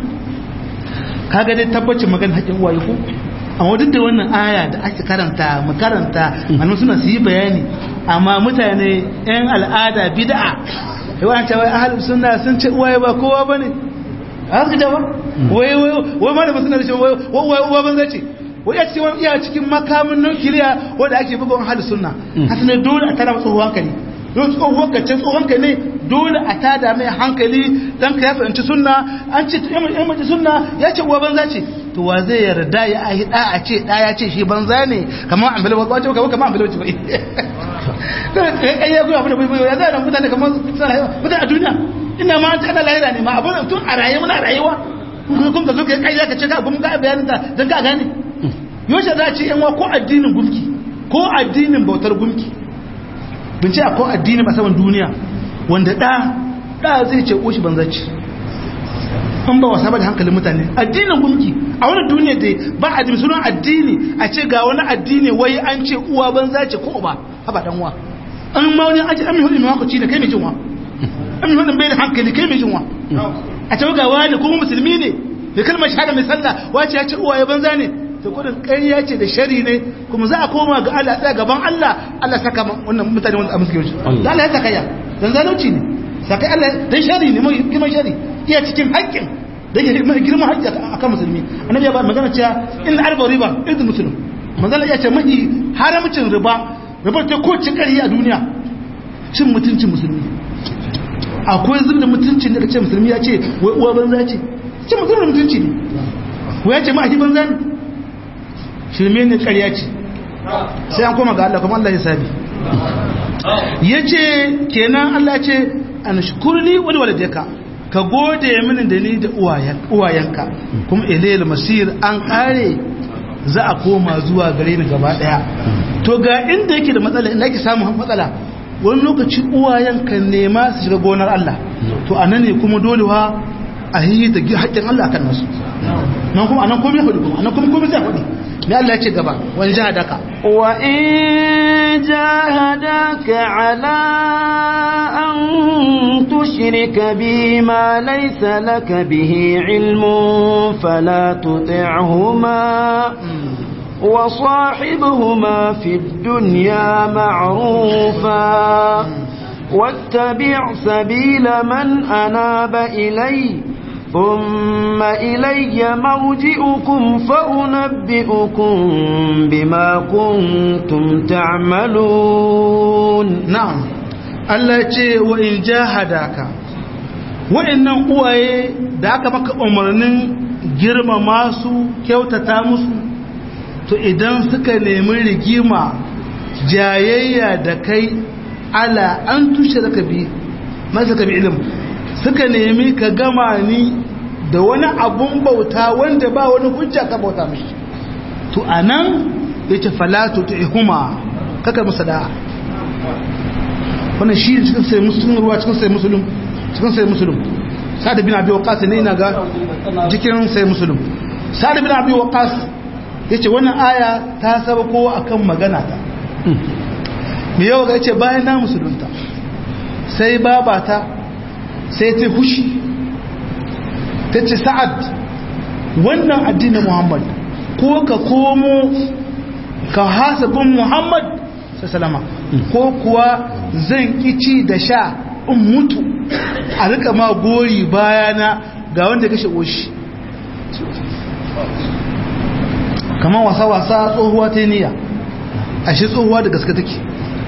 kaga dai tabbacin maganin haƙƙin uwaye ko amma duk da wannan aya da ake karanta mu karanta malamu suna su yi bayani amma mutane yan al'ada bid'a yawan cewa ahlus sunna sun ce uwaye ba kowa bane haka da ba wai wai ma da ba suna da shi wai wai ban zace wai a cikin iya cikin makamin nukiliya wanda ake bugun hali sunna hasana dole a tada tsohon hankali don tsohon ka ce tsohon ka ne dole a tada mai hankali dan ka ya fahimci sunna an ce yan mace sunna ya ce uwa banza ce to wa zai yarda ya ahi da a ce da ya ce shi banza ne kamar an bilwa wato kamar kamar an bilwa ce bai kai ya goya abu da ya zai da mutane kamar mutane a duniya ina ma ta ana lahira ne ma abu tun a raye muna rayuwa kun ka zo ka kai ka ce ka kuma ga bayanin ta dan ka gane yoshe za a ce yan wa ko addinin gumki ko addinin bautar gumki bince a ko addinin a saman duniya wanda da da zai ce ko shi banza ce an ba wasa ba da hankalin mutane addinin gumki a wani duniya dai ba a jimi sunan addini a ce ga wani addini wai an ce uwa banza ce ko ba haba dan uwa an ma wani aji amin hudu mai ci da kai mai jinwa amin hudu bai da hankali kai mai jinwa a ce ga wani kuma musulmi ne da kalmar shahada mai sallah wace ya ce uwa ya banza ne to kudin ƙarya ce da shari ne kuma za a koma ga Allah tsaya gaban Allah Allah saka wannan mutane wanda a musu yawanci da Allah ya saka ya dan zalunci ne sakai Allah dan shari ne mai girman shari iya cikin haƙƙin da yake mai girman haƙƙi akan musulmi annabi ya ba magana cewa in arba riba idan muslim manzala ya ce mai haramcin riba riba ta ko cin ƙarya a duniya cin mutuncin musulmi akwai zubda mutuncin da kace musulmi ya ce wai uwa banza ce cin mutuncin mutunci ne ko ya ce ma ahi banza ne shirme ne ƙarya ce sai an koma ga Allah kuma Allah ya sabi ya ce kenan Allah ce an shukurni wani waladeka ka gode mini da ni da uwayenka kuma ilayil masir an kare za a koma zuwa gare ni gaba daya to ga inda yake da matsala inda yake samun matsala wani lokaci uwayenka nema su shiga gonar Allah to anan ne kuma dolewa a yi da haƙƙin Allah kan nasu nan kuma anan komai hudu kuma anan kuma komai zai hudu me Allah ya ce gaba wani jahadaka wa in jahadaka ala an tushrika bi ma laysa laka bihi ilmun fala tuti'huma وصاحبهما في الدنيا معروفا واتبع سبيل من أناب إلي ثم إلي مرجئكم فأنبئكم بما كنتم تعملون نعم Allah ce wa in jahadaka wa'annan uwaye da aka maka umarnin girmama su kyautata musu to idan suka nemi rigima jayayya da kai ala an tushe da bi masu ka bi ilim suka nemi ka gama ni da wani abun bauta wanda ba wani hujja ka bauta mishi to anan yace falatu tuhuma kaka musu da'a wannan shi cikin sai musulun ruwa cikin sai musulun cikin sai musulun sa'ad bin abi waqas ne ina ga cikin sai musulun sa'ad bin abi waqas yace wannan aya ta sabako akan magana ta me yau ga yace bayan na musulunta sai babata sai ta hushi tace sa'ad wannan addinin muhammad ko ka komo ka hasabin muhammad sallama ko kuwa zan kici da sha in mutu a rika ma gori bayana ga wanda kashe oshi kamar wasa-wasa tsohuwa ta niyya a shi tsohuwa da gaske take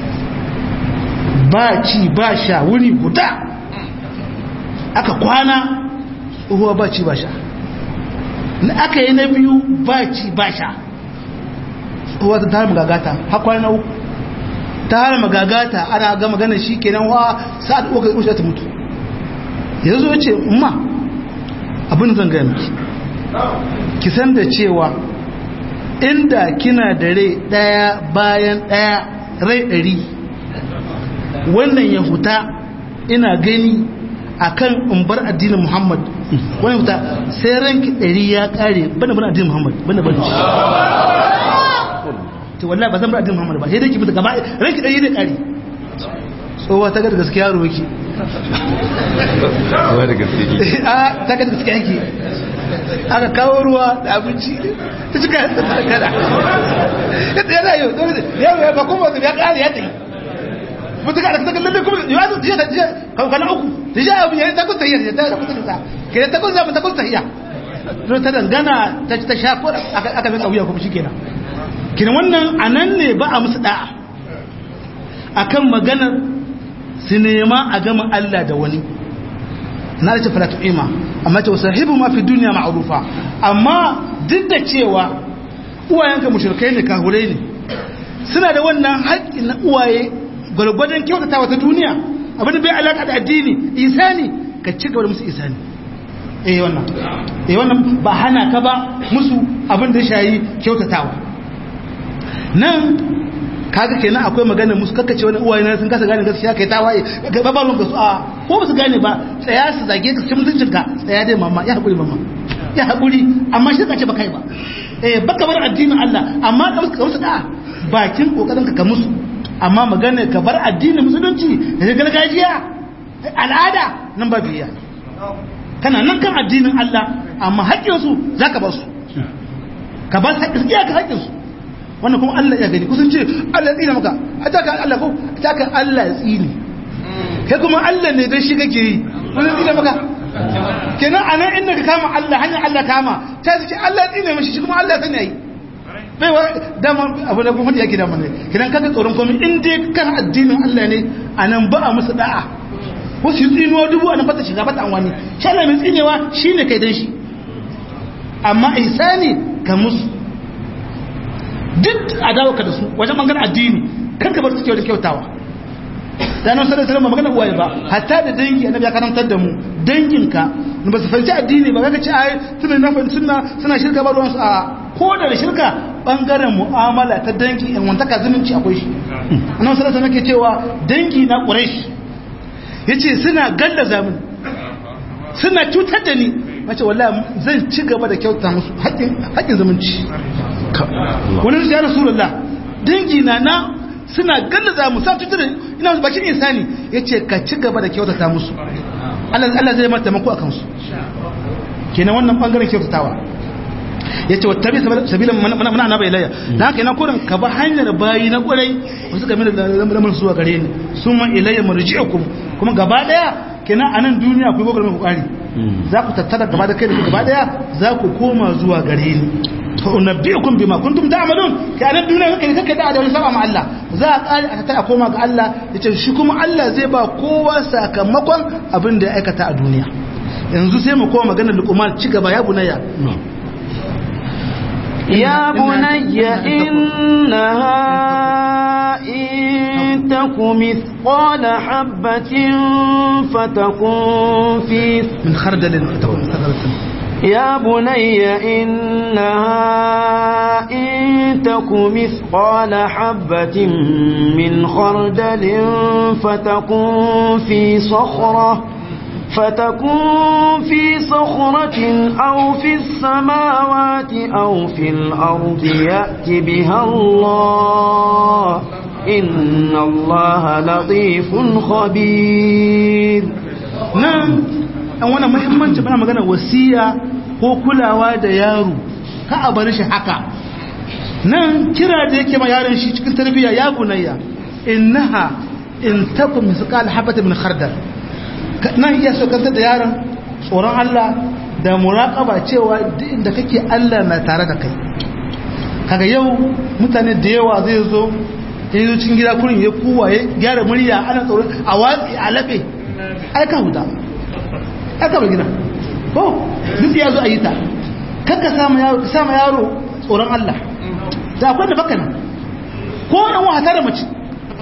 ba ci ba sha wuri guda aka kwana tsohuwa ba ci ba sha na aka yi na biyu ba ci ba sha tsohuwa ta tara magagata hakwai na uku ta hana magagata ana ga magana shi kenan wa sa'ad uka usha ta mutu yanzu ya ce ma abin zan gaya miki ki san da cewa inda kina da rai daya bayan daya rai dari wannan ya huta ina gani akan in bar addinin Muhammad wannan huta sai ranki dari ya kare bana bar addinin Muhammad bana bar shi to wallahi ba zan bar addinin Muhammad ba sai dai ki fita gaba ranki dai ne kare tsowa ta ga gaskiya ro yake Wa da gaske ki. a ta ga gaskiya yake aka kawo ruwa da abinci ta cika da kada yadda yana yau yau ya ba kuma ya kare ya tayi mutu ka da ta kallon kuma ya zo jiya ta jiya kana uku ta jiya abu ya ta kusa yi ta kusa ta ke ta kusa ta kusa iya to ta dangana ta ta sha ko aka aka bin kauya kuma shikenan kin wannan anan ne ba a musu da'a akan maganar su nema a gama Allah da wani na da fara tu'ima amma ta sahibu ma fi duniya ma'rufa amma duk da cewa uwayenka mushrikai ne kahurai ne suna da wannan haƙƙi na uwaye gwargwadon kyautata wata duniya abin da bai alaƙa da addini isani ka ci gaba da musu isani eh wannan eh wannan ba hana ka ba musu abin da shayi kyautatawa nan kaga kenan akwai magana musu kakkace wani uwaye na sun kasa gane gaskiya kai tawaye ga babalun ga su a ko ba su gane ba tsaya su zage ka cikin mutuncin ka tsaya dai mama ya hakuri mama ya hakuri amma shi kace ba kai ba eh baka bar addinin Allah amma ka musu musu da bakin kokarin ka ka musu amma magana ka bar addinin musulunci da gargajiya al'ada nan ba biya kana nan kan addinin Allah amma haƙƙin su zaka ba su ka ba su haƙƙin ka haƙƙin su wannan kuma Allah ya gani kusan ce Allah ya tsine maka hata ka Allah ko hata ka Allah ya tsine kai kuma Allah ne dan shi kake yi kusan tsine maka kenan anan inda ka kama Allah hanyar Allah kama ta ce Allah ya tsine mishi shi kuma Allah ya sani yayi bai wa dama abu da kuma yake da mana kenan kaga tsoron komai in dai kan addinin Allah ne anan ba a musu da'a wasu tsinuwa dubu anan fata shiga bata anwani shi Allah mai tsinewa shine kai dan shi amma ihsani ka musu duk adawa ka da su wajen magana addini kan ka bar su da kyautawa da nan sallallahu alaihi magana uwaye ba hatta da dangi annabi ya karantar da mu danginka ba su fahimci addini ba kaga ce ai suna na fahimci sunna suna shirka ba ruwansu a ko da shirka bangaren mu'amala ta dangi in wantaka zumunci akwai shi annabi sallallahu alaihi wasallam cewa dangi na quraish yace suna gallaza mun suna cutar da ni mace wallahi zan ci gaba da kyauta musu haƙƙin haƙƙin zumunci wani su ya rasulullah dangi na na suna gallaza mu sa cutar ina musu bakin insani yace ka ci gaba da kyautata musu Allah Allah zai mata taimako akan su kenan wannan bangaren kyautatawa yace wattabi sabila mana na bai laya dan haka ina kurin ka ba hanyar bayi na kurai wasu game da lamarin zuwa gare ni summa ilayya marji'ukum kuma gaba daya kenan anan duniya ku gogar ku kari za ku tattara gaba da kai da gaba daya za ku koma zuwa gare ni to unabbiukum bima kuntum ta'malun kai anan duniya kake kake da da wani saba ma Allah za a kare a tattara koma ga Allah yace shi kuma Allah zai ba kowa sakamakon abin da ya aikata a duniya yanzu sai mu koma maganar luqman ci gaba ya bunayya يا بني إنها إن تك مثقال حبة فتكون في من خردل فتكون ثغرة يا بني إنها إن تك مثقال حبة من خردل فتكون في صخرة فتكون في صخرة أو في السماوات أو في الأرض يأت بها الله إن الله لطيف خبير nan an wani muhimmanci bana magana wasiya ko kulawa da yaro ka a bar shi haka nan kira da yake ma yaron shi cikin tarbiyya ya bunayya innaha in takum misqal habata min khardal nan iya so kanta da yaron tsoron Allah da muraqaba cewa duk inda kake Allah na tare da kai kaga yau mutane da yawa zai zo ya zo cikin gida kurin ya kuwa ya gyara murya ana tsoron a watsi a laɓe aika huta aka bar gida ko duk ya zo a yi ta kakka sama yaro sama yaro tsoron Allah da akwai da baka nan ko yan wata da mace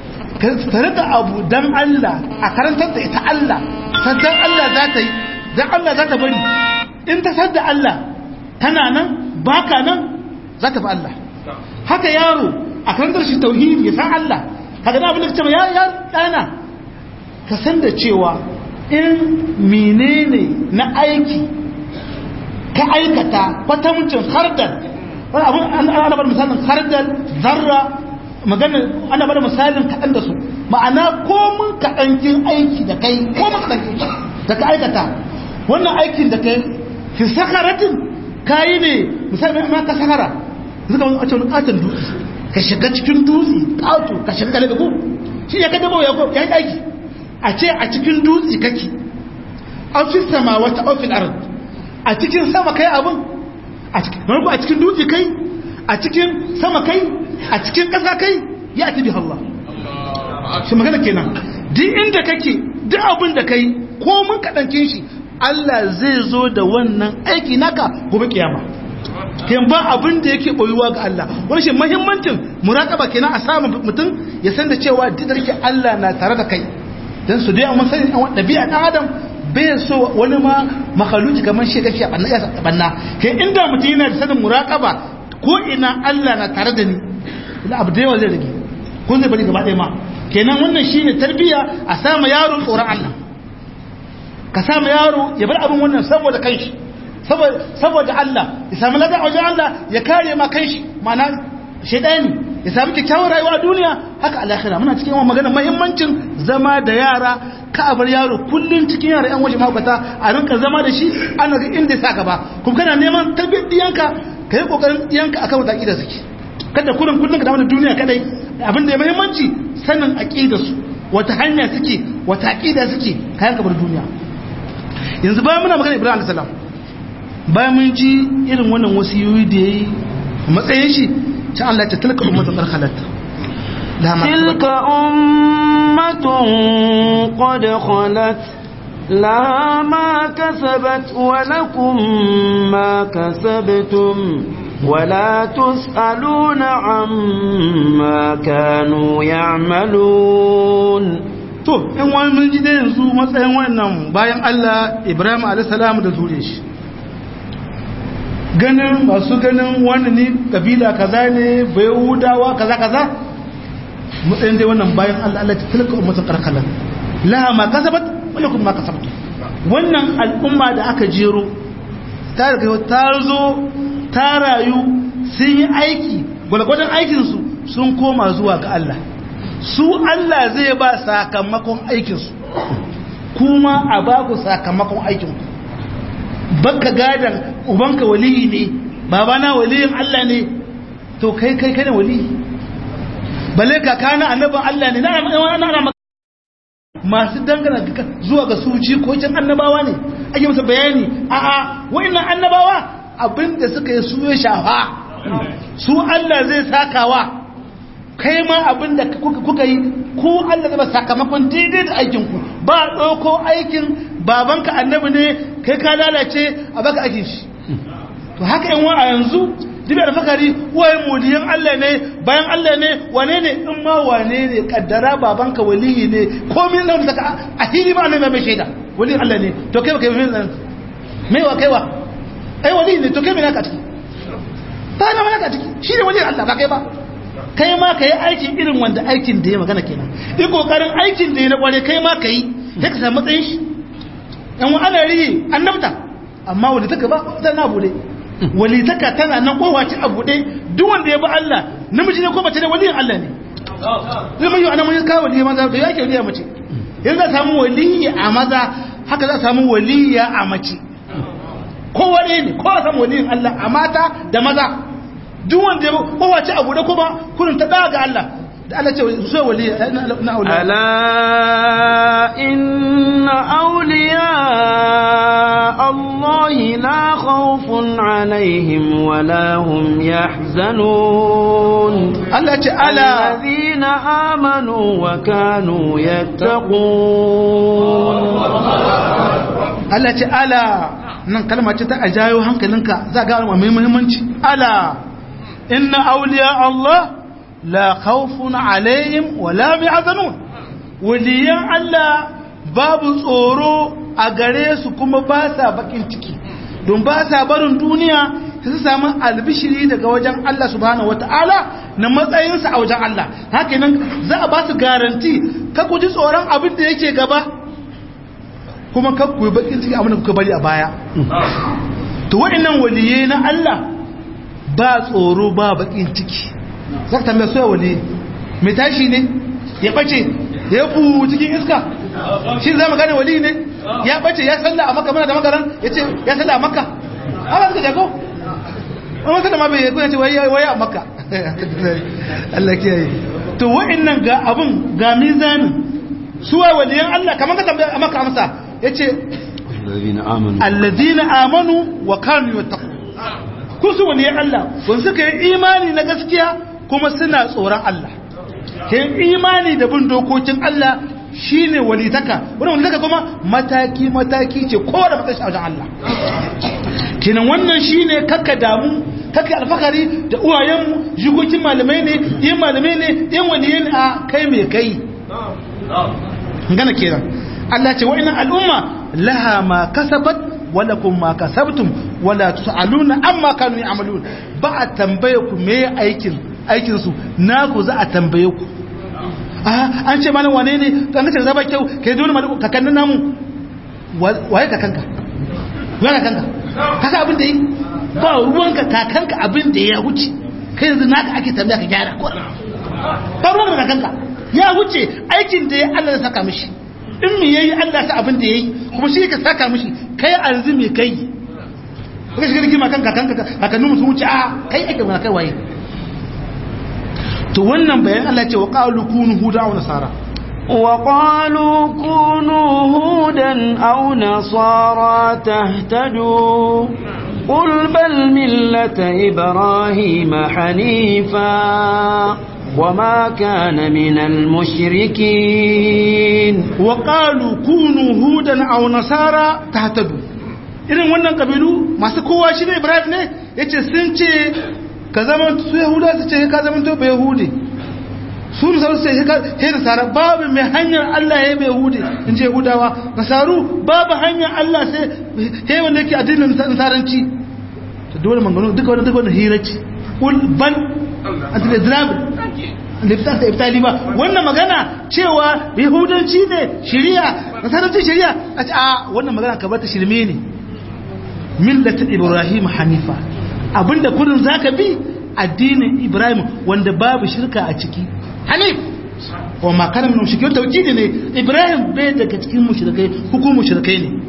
ka rika abu dan Allah a karantar da ita Allah sannan Allah za ta yi dan Allah za ta bari in ta sadda Allah tana nan baka nan za ta fi Allah haka yaro a karantar shi tauhidi ya san Allah haka da abin da cewa ya ya dana ka san da cewa in menene na aiki ka aikata kwatamucin hardal wani abin ana bada misalin hardal zarra magana ana bada misalin kaɗan da su ma'ana komin kaɗankin aiki da kai komin kaɗankin da ka aikata wannan aikin da kai fi sakaratin kayi ne misali ma ka sakara zuka wani wacce wani katon dutse ka shiga cikin dutse ƙato ka shiga kale da ku shi ya kada ya ya yi aiki a ce a cikin dutse kake ofis sama wata ofis ard a cikin sama kai abin a cikin marko a cikin dutse kai a cikin sama kai a cikin ƙasa kai ya tabi Allah shi magana kenan duk inda kake duk abin da kai ko mun kaɗancin shi Allah zai zo da wannan aiki naka gobe kiyama ken ba abin da yake boyuwa ga Allah wani shi muhimmancin muraqaba kenan a samu mutum ya san da cewa duk da Allah na tare da kai dan su dai amma sani an dabi'a dan adam bai so wani ma makhaluki kamar shi gashi a banna ya banna kai inda mutum yana da sanin muraqaba ko ina Allah na tare da ni ila abu da yawa zai rage ko zai bari gaba ɗaya ma kenan wannan shine tarbiyya a samu yaro tsoron Allah ka samu yaro ya bar abin wannan saboda kanshi saboda Allah ya samu ladan wajen Allah ya kare ma kanshi ma'ana shaidani ya samu kyakkyawar rayuwa a duniya haka alakhira muna cikin yawan magana muhimmancin zama da yara ka a bar yaro kullun cikin yara yan waje mahaukata a rinka zama da shi ana ga inda ya sa gaba kuma kana neman tarbiyyar diyanka ka yi kokarin diyanka akan wata aqida suke kada kullun kullun ka dawo da duniya kadai abin da ya muhimmanci sanin aqidar su wata hanya suke wata aqida suke kayan ka bar duniya yanzu bayan muna magana Ibrahim alayhi salam bayan mun ji irin wannan wasiyoyi da yayi matsayin shi ta Allah ta tilka ummatun qarqalat تلك أمة قد خلت لها ما كسبت ولكم ما كسبتم ولا تسألون عما كانوا يعملون to in wani mun ji da yanzu matsayin wannan bayan Allah Ibrahim alayhi salam da zure shi ganin masu ganin wani ne kabila kaza ne bai hudawa kaza kaza matsayin dai wannan bayan Allah Allah ta tilka ummatun karkalan laha ma kasabat wala kuma ma kasabtu wannan al'umma da aka jero ta riga ta zo ta rayu sun yi aiki gwalgwadon aikin su sun koma zuwa ga Allah su Allah zai ba sakamakon aikin su kuma a ba ku sakamakon aikin ku baka gadan ubanka waliyi ne babana waliyin Allah ne to kai kai kai ne waliyi balle kakana annabin Allah ne na na masu dangana zuwa ga suci ko can annabawa ne ake masa bayani a'a wa'annan annabawa abinda suka yi su ya shafa su Allah zai sakawa kai ma abinda kuka yi ko Allah zai ba sakamakon daidai da aikinku ba ɗauko aikin babanka annabi ne kai ka lalace a baka ake shi to haka yan a yanzu dibi alfakari waye modiyan Allah ne bayan Allah ne wane ne in ma wane ne kaddara babanka waliyi ne komai nan da a hili ma annabi mai shaida waliyin Allah ne to kai kai mai mai wa kai wa ai waliyi ne to kai mai naka ciki ta na naka ciki shi ne waliyin Allah ba kai ba kai ma kai aikin irin wanda aikin da ya magana kenan in kokarin aikin da ya na kware kai ma kai sai ka samu matsayin shi yan wa ana rihi annabta amma wanda take ba zan na bude walitaka tana nan kowace a buɗe duk wanda ya bi Allah namiji ne ko mace ne waliyin Allah ne zai mai yi ana mun kawo waliyi maza da yake waliya mace yanzu za samu waliyi a maza haka za samu waliya a mace kowa ne ne kowa samu waliyin Allah a mata da maza duk wanda ya bi kowace a buɗe kuma kurin ta daga Allah da Allah ce so waliya na auliya ala inna awliya Allah la khawfun alaihim wa la hum yahzanun Allah ce ala alladhina amanu wa kanu yattaqun Allah ce ala nan kalma ce ta ajayo hankalinka za ga mai muhimmanci ala inna awliya Allah la khawfun alaihim wa la yahzanun waliyan Allah babu tsoro a gare su kuma ba sa bakin ciki don ba sa barin duniya su samu albishiri daga wajen Allah subhanahu wataala na matsayinsa a wajen Allah haka nan za a ba su garanti ka ku ji tsoron abin da yake gaba kuma ka ku bakin ciki abin da kuka bari a baya to wa'annan waliyai na Allah ba tsoro ba bakin ciki zaka tambaya soya wali mai tashi ne ya bace ya bu cikin iska shi zama gane wali ne ya bace ya salla a maka mana da makaran ya ce ya salla a maka ana suka jago wani salla ma bai ya ce waya a maka Allah kiyaye to wa'annan ga abun ga mizanin suwa waliyan Allah kamar ka tambaya a maka amsa ya ce allazina amanu wa kanu yattaqun ku su waliyan Allah wanda suka yi imani na gaskiya kuma suna tsoron Allah ke imani da bin dokokin Allah shine walitaka wani walitaka kuma mataki mataki ce kowa da matsayi a wajen Allah kenan wannan shine kakka damu kakka alfakari da uwayenmu jikokin malamai ne yin malamai ne yin waliyin a kai mai kai gana kenan Allah ce wa'ina al'umma laha ma kasabat walakum ma kasabtum wala tusaluna amma kanu ya'malun ba a tambaye ku me aikin aikin su naku za a tambaye ku an ce mana wane ne kan kace zaba kyau kai dole ma kakannin namu waye kakanka waye kakanka kasa abin da yi ba ruwanka kakanka abin da ya wuce kai yanzu naka ake tambaya ka gyara ko ba ruwanka kakanka ya wuce aikin da ya Allah ya saka mishi in me yayi Allah sa abin da yayi kuma shi ka saka mishi kai arzi me kai kaga shi rigima kan kakanka kakannin sun wuce a kai ake mana kai waye to wannan bayan Allah ce wa qalu kunu huda aw nasara wa qalu kunu hudan aw nasara tahtadu qul bal millata ibrahima hanifa وما كان من المشركين وقالوا كونوا هودا أو نصارى تهتدوا irin wannan kabilu masu kowa shi ne ibrahim ne ya ce sun ce ka zama su yahuda su ce ka zama to bai yahudi su nasaru su ce he nasara babu mai hanyar allah ya bai yahudi in ce yahudawa nasaru babu hanyar allah sai he wanda yake addinin nasaranci ta dole mangano duka wani duka wani hiraci ban antiledrabil liftar da iftali ba wannan magana cewa yahudanci ne shari'a nasaranci shari'a a ce a wannan magana ka bar ta shirme ne millata ibrahim hanifa abinda kudin zaka bi addinin ibrahim wanda babu shirka a ciki hanif wa makarar min mushrikin tauhidi ne ibrahim bai daga cikin mushrikai hukum mushrikai ne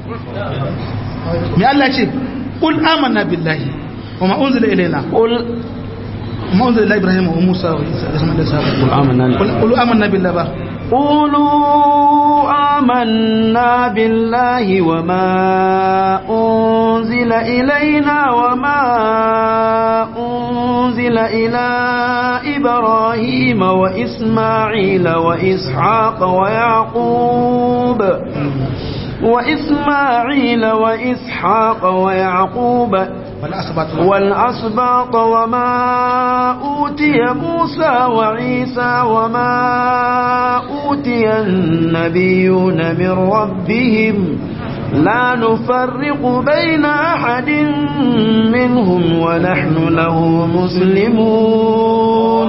me Allah ce qul amanna billahi wa ma unzila ilayna qul ma unzila ila ibrahim wa musa wa isa da sama da sa qul amanna qul amanna billahi ba قولوا آمنا بالله وما أنزل إلينا وما أنزل إلى إبراهيم وإسماعيل وإسحاق ويعقوب وإسماعيل وإسحاق ويعقوب والأسباط والأسباط وما أوتي موسى وعيسى وما أوتي النبيون من ربهم لا نفرق بين أحد منهم ونحن له مسلمون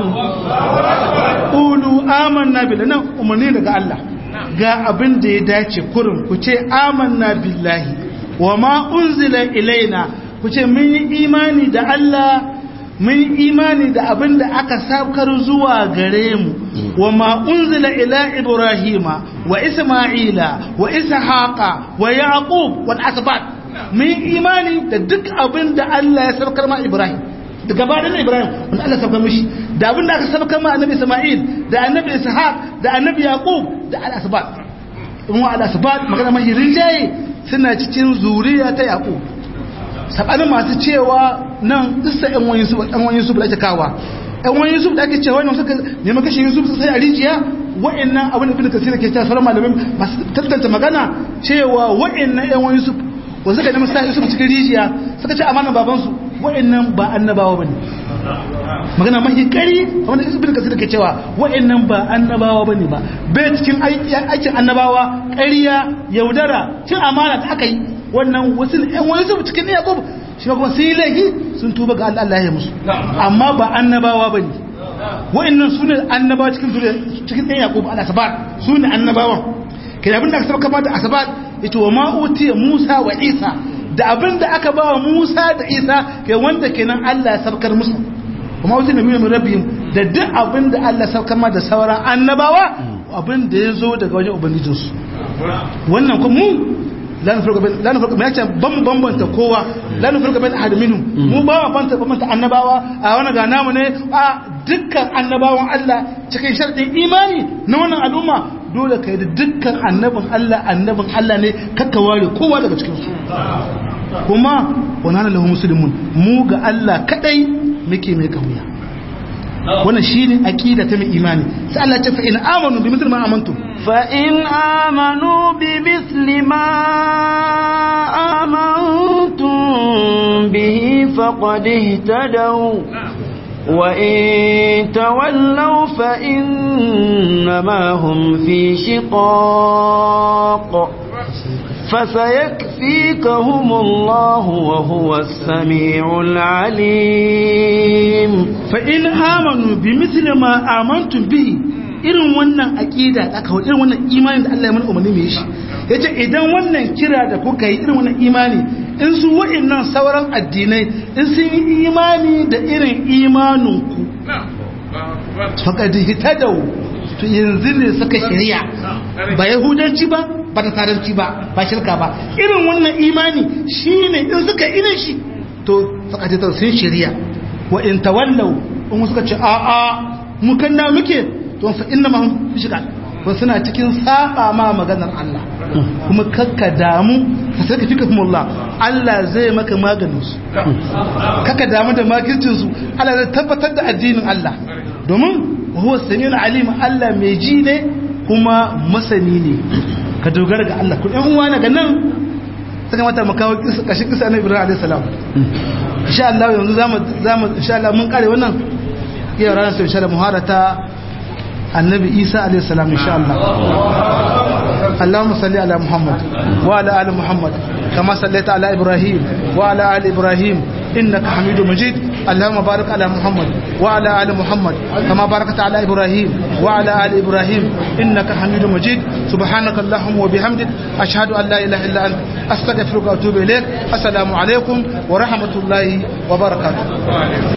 Ulu amanna billahi nan umarni daga Allah ga abin da ya dace kurin ku ce amanna billahi wa ma unzila ilaina ku ce mun yi imani da Allah mun yi imani da abin da aka saukar zuwa gare mu wa ma unzila ila ibrahima wa isma'ila wa ishaqa wa yaqub wal asbat mun yi imani da duk abin da Allah ya saukar ma ibrahim da gabanin ibrahim wanda Allah saukar mishi da abin da aka saukar ma annabi isma'il da annabi ishaq da annabi yaqub da al asbat in wa al asbat magana mai rinjaye suna cikin zuriya ta yaqub sabanin masu cewa nan isa yan wani yusuf yan wani yusuf da ake kawa yan wani yusuf da ake cewa wannan suka neman kashe yusuf sai a rijiya wa'annan abin da ibn kasir ke cewa sauran malamin masu tantance magana cewa wa'annan yan wani yusuf wanda suka neman sa yusuf cikin rijiya suka ce amanan babansu wa'annan ba annabawa bane magana mahi kari wanda ibn kasir ke cewa wa'annan ba annabawa bane ba bai cikin aikin annabawa ƙarya yaudara cin amana da aka yi wannan wasu ɗan wani zuba cikin yaƙub shi kuma sun yi laifi sun tuba ga Allah Allah ya musu amma ba annabawa bane wa'annan su ne annabawa cikin cikin ɗan yaƙub al asabat su ne annabawan kai abin da aka saba kama da asabat ita wa ma'utiya Musa wa Isa da abin da aka ba wa Musa da Isa kai wanda kenan Allah ya sabkar musu kuma wasu nabi min rabbihim da duk abin da Allah sabkar ma da sauran annabawa abin da ya zo daga wajen ubangijinsu wannan kuma mu la nufurka bain la nufurka ya ce ban mu bambanta kowa la nufurka bain ahad minhum mu ba mu bambanta bambanta annabawa a wannan ga namu ne a dukkan annabawan Allah cikin sharadin imani na wannan al'umma dole kai da dukkan annabin Allah annabin Allah ne kakka ware kowa daga cikin su kuma wannan lahu muslimun mu ga Allah kadai muke mai kauya wannan shine aqida ta mai imani sai Allah ya ce fa in amanu bi mithli ma amantum fa in amanu bi mithli ma amantum bihi faqad ihtadaw wa in tawallaw fa innama hum fi shiqaq فسيكفيكهم الله وهو السميع العليم فإن آمنوا بمثل ما آمنتم به irin wannan aqida da aka irin wannan imani da Allah ya mana umarni mai shi yace idan wannan kira da kuka yi irin wannan imani in su wa'annan sauran addinai in sun yi imani da irin imanin ku faqad hitadaw to yanzu ne suka shari'a ba yahudanci ba ba ta saranci ba ba shirka ba irin wannan imani shine in suka irin shi to suka ce sun shari'a wa in tawallaw in suka ce a a mu kanna muke to fa inna ma shirka to suna cikin saba ma maganar Allah kuma kakka damu fa sai ka fika Allah Allah zai maka maganin su kakka damu da makircin su Allah zai tabbatar da addinin Allah domin huwa samiul alim Allah mai ji ne kuma masani ne ka dogara ga Allah ku ɗan uwa daga nan suka mata mu kawo kashin kisa na Ibrahim alayhi salam insha Allah yanzu zamu zamu insha Allah mun kare wannan yau ranar sai insha Allah muharata annabi Isa alayhi salam insha Allah اللهم صل على محمد وعلى ال محمد كما صليت على ابراهيم وعلى ال ابراهيم انك حميد مجيد اللهم بارك على محمد وعلى ال محمد كما باركت على ابراهيم وعلى ال ابراهيم انك حميد مجيد سبحانك اللهم وبحمدك اشهد ان لا اله الا انت استغفرك واتوب اليك السلام عليكم ورحمه الله وبركاته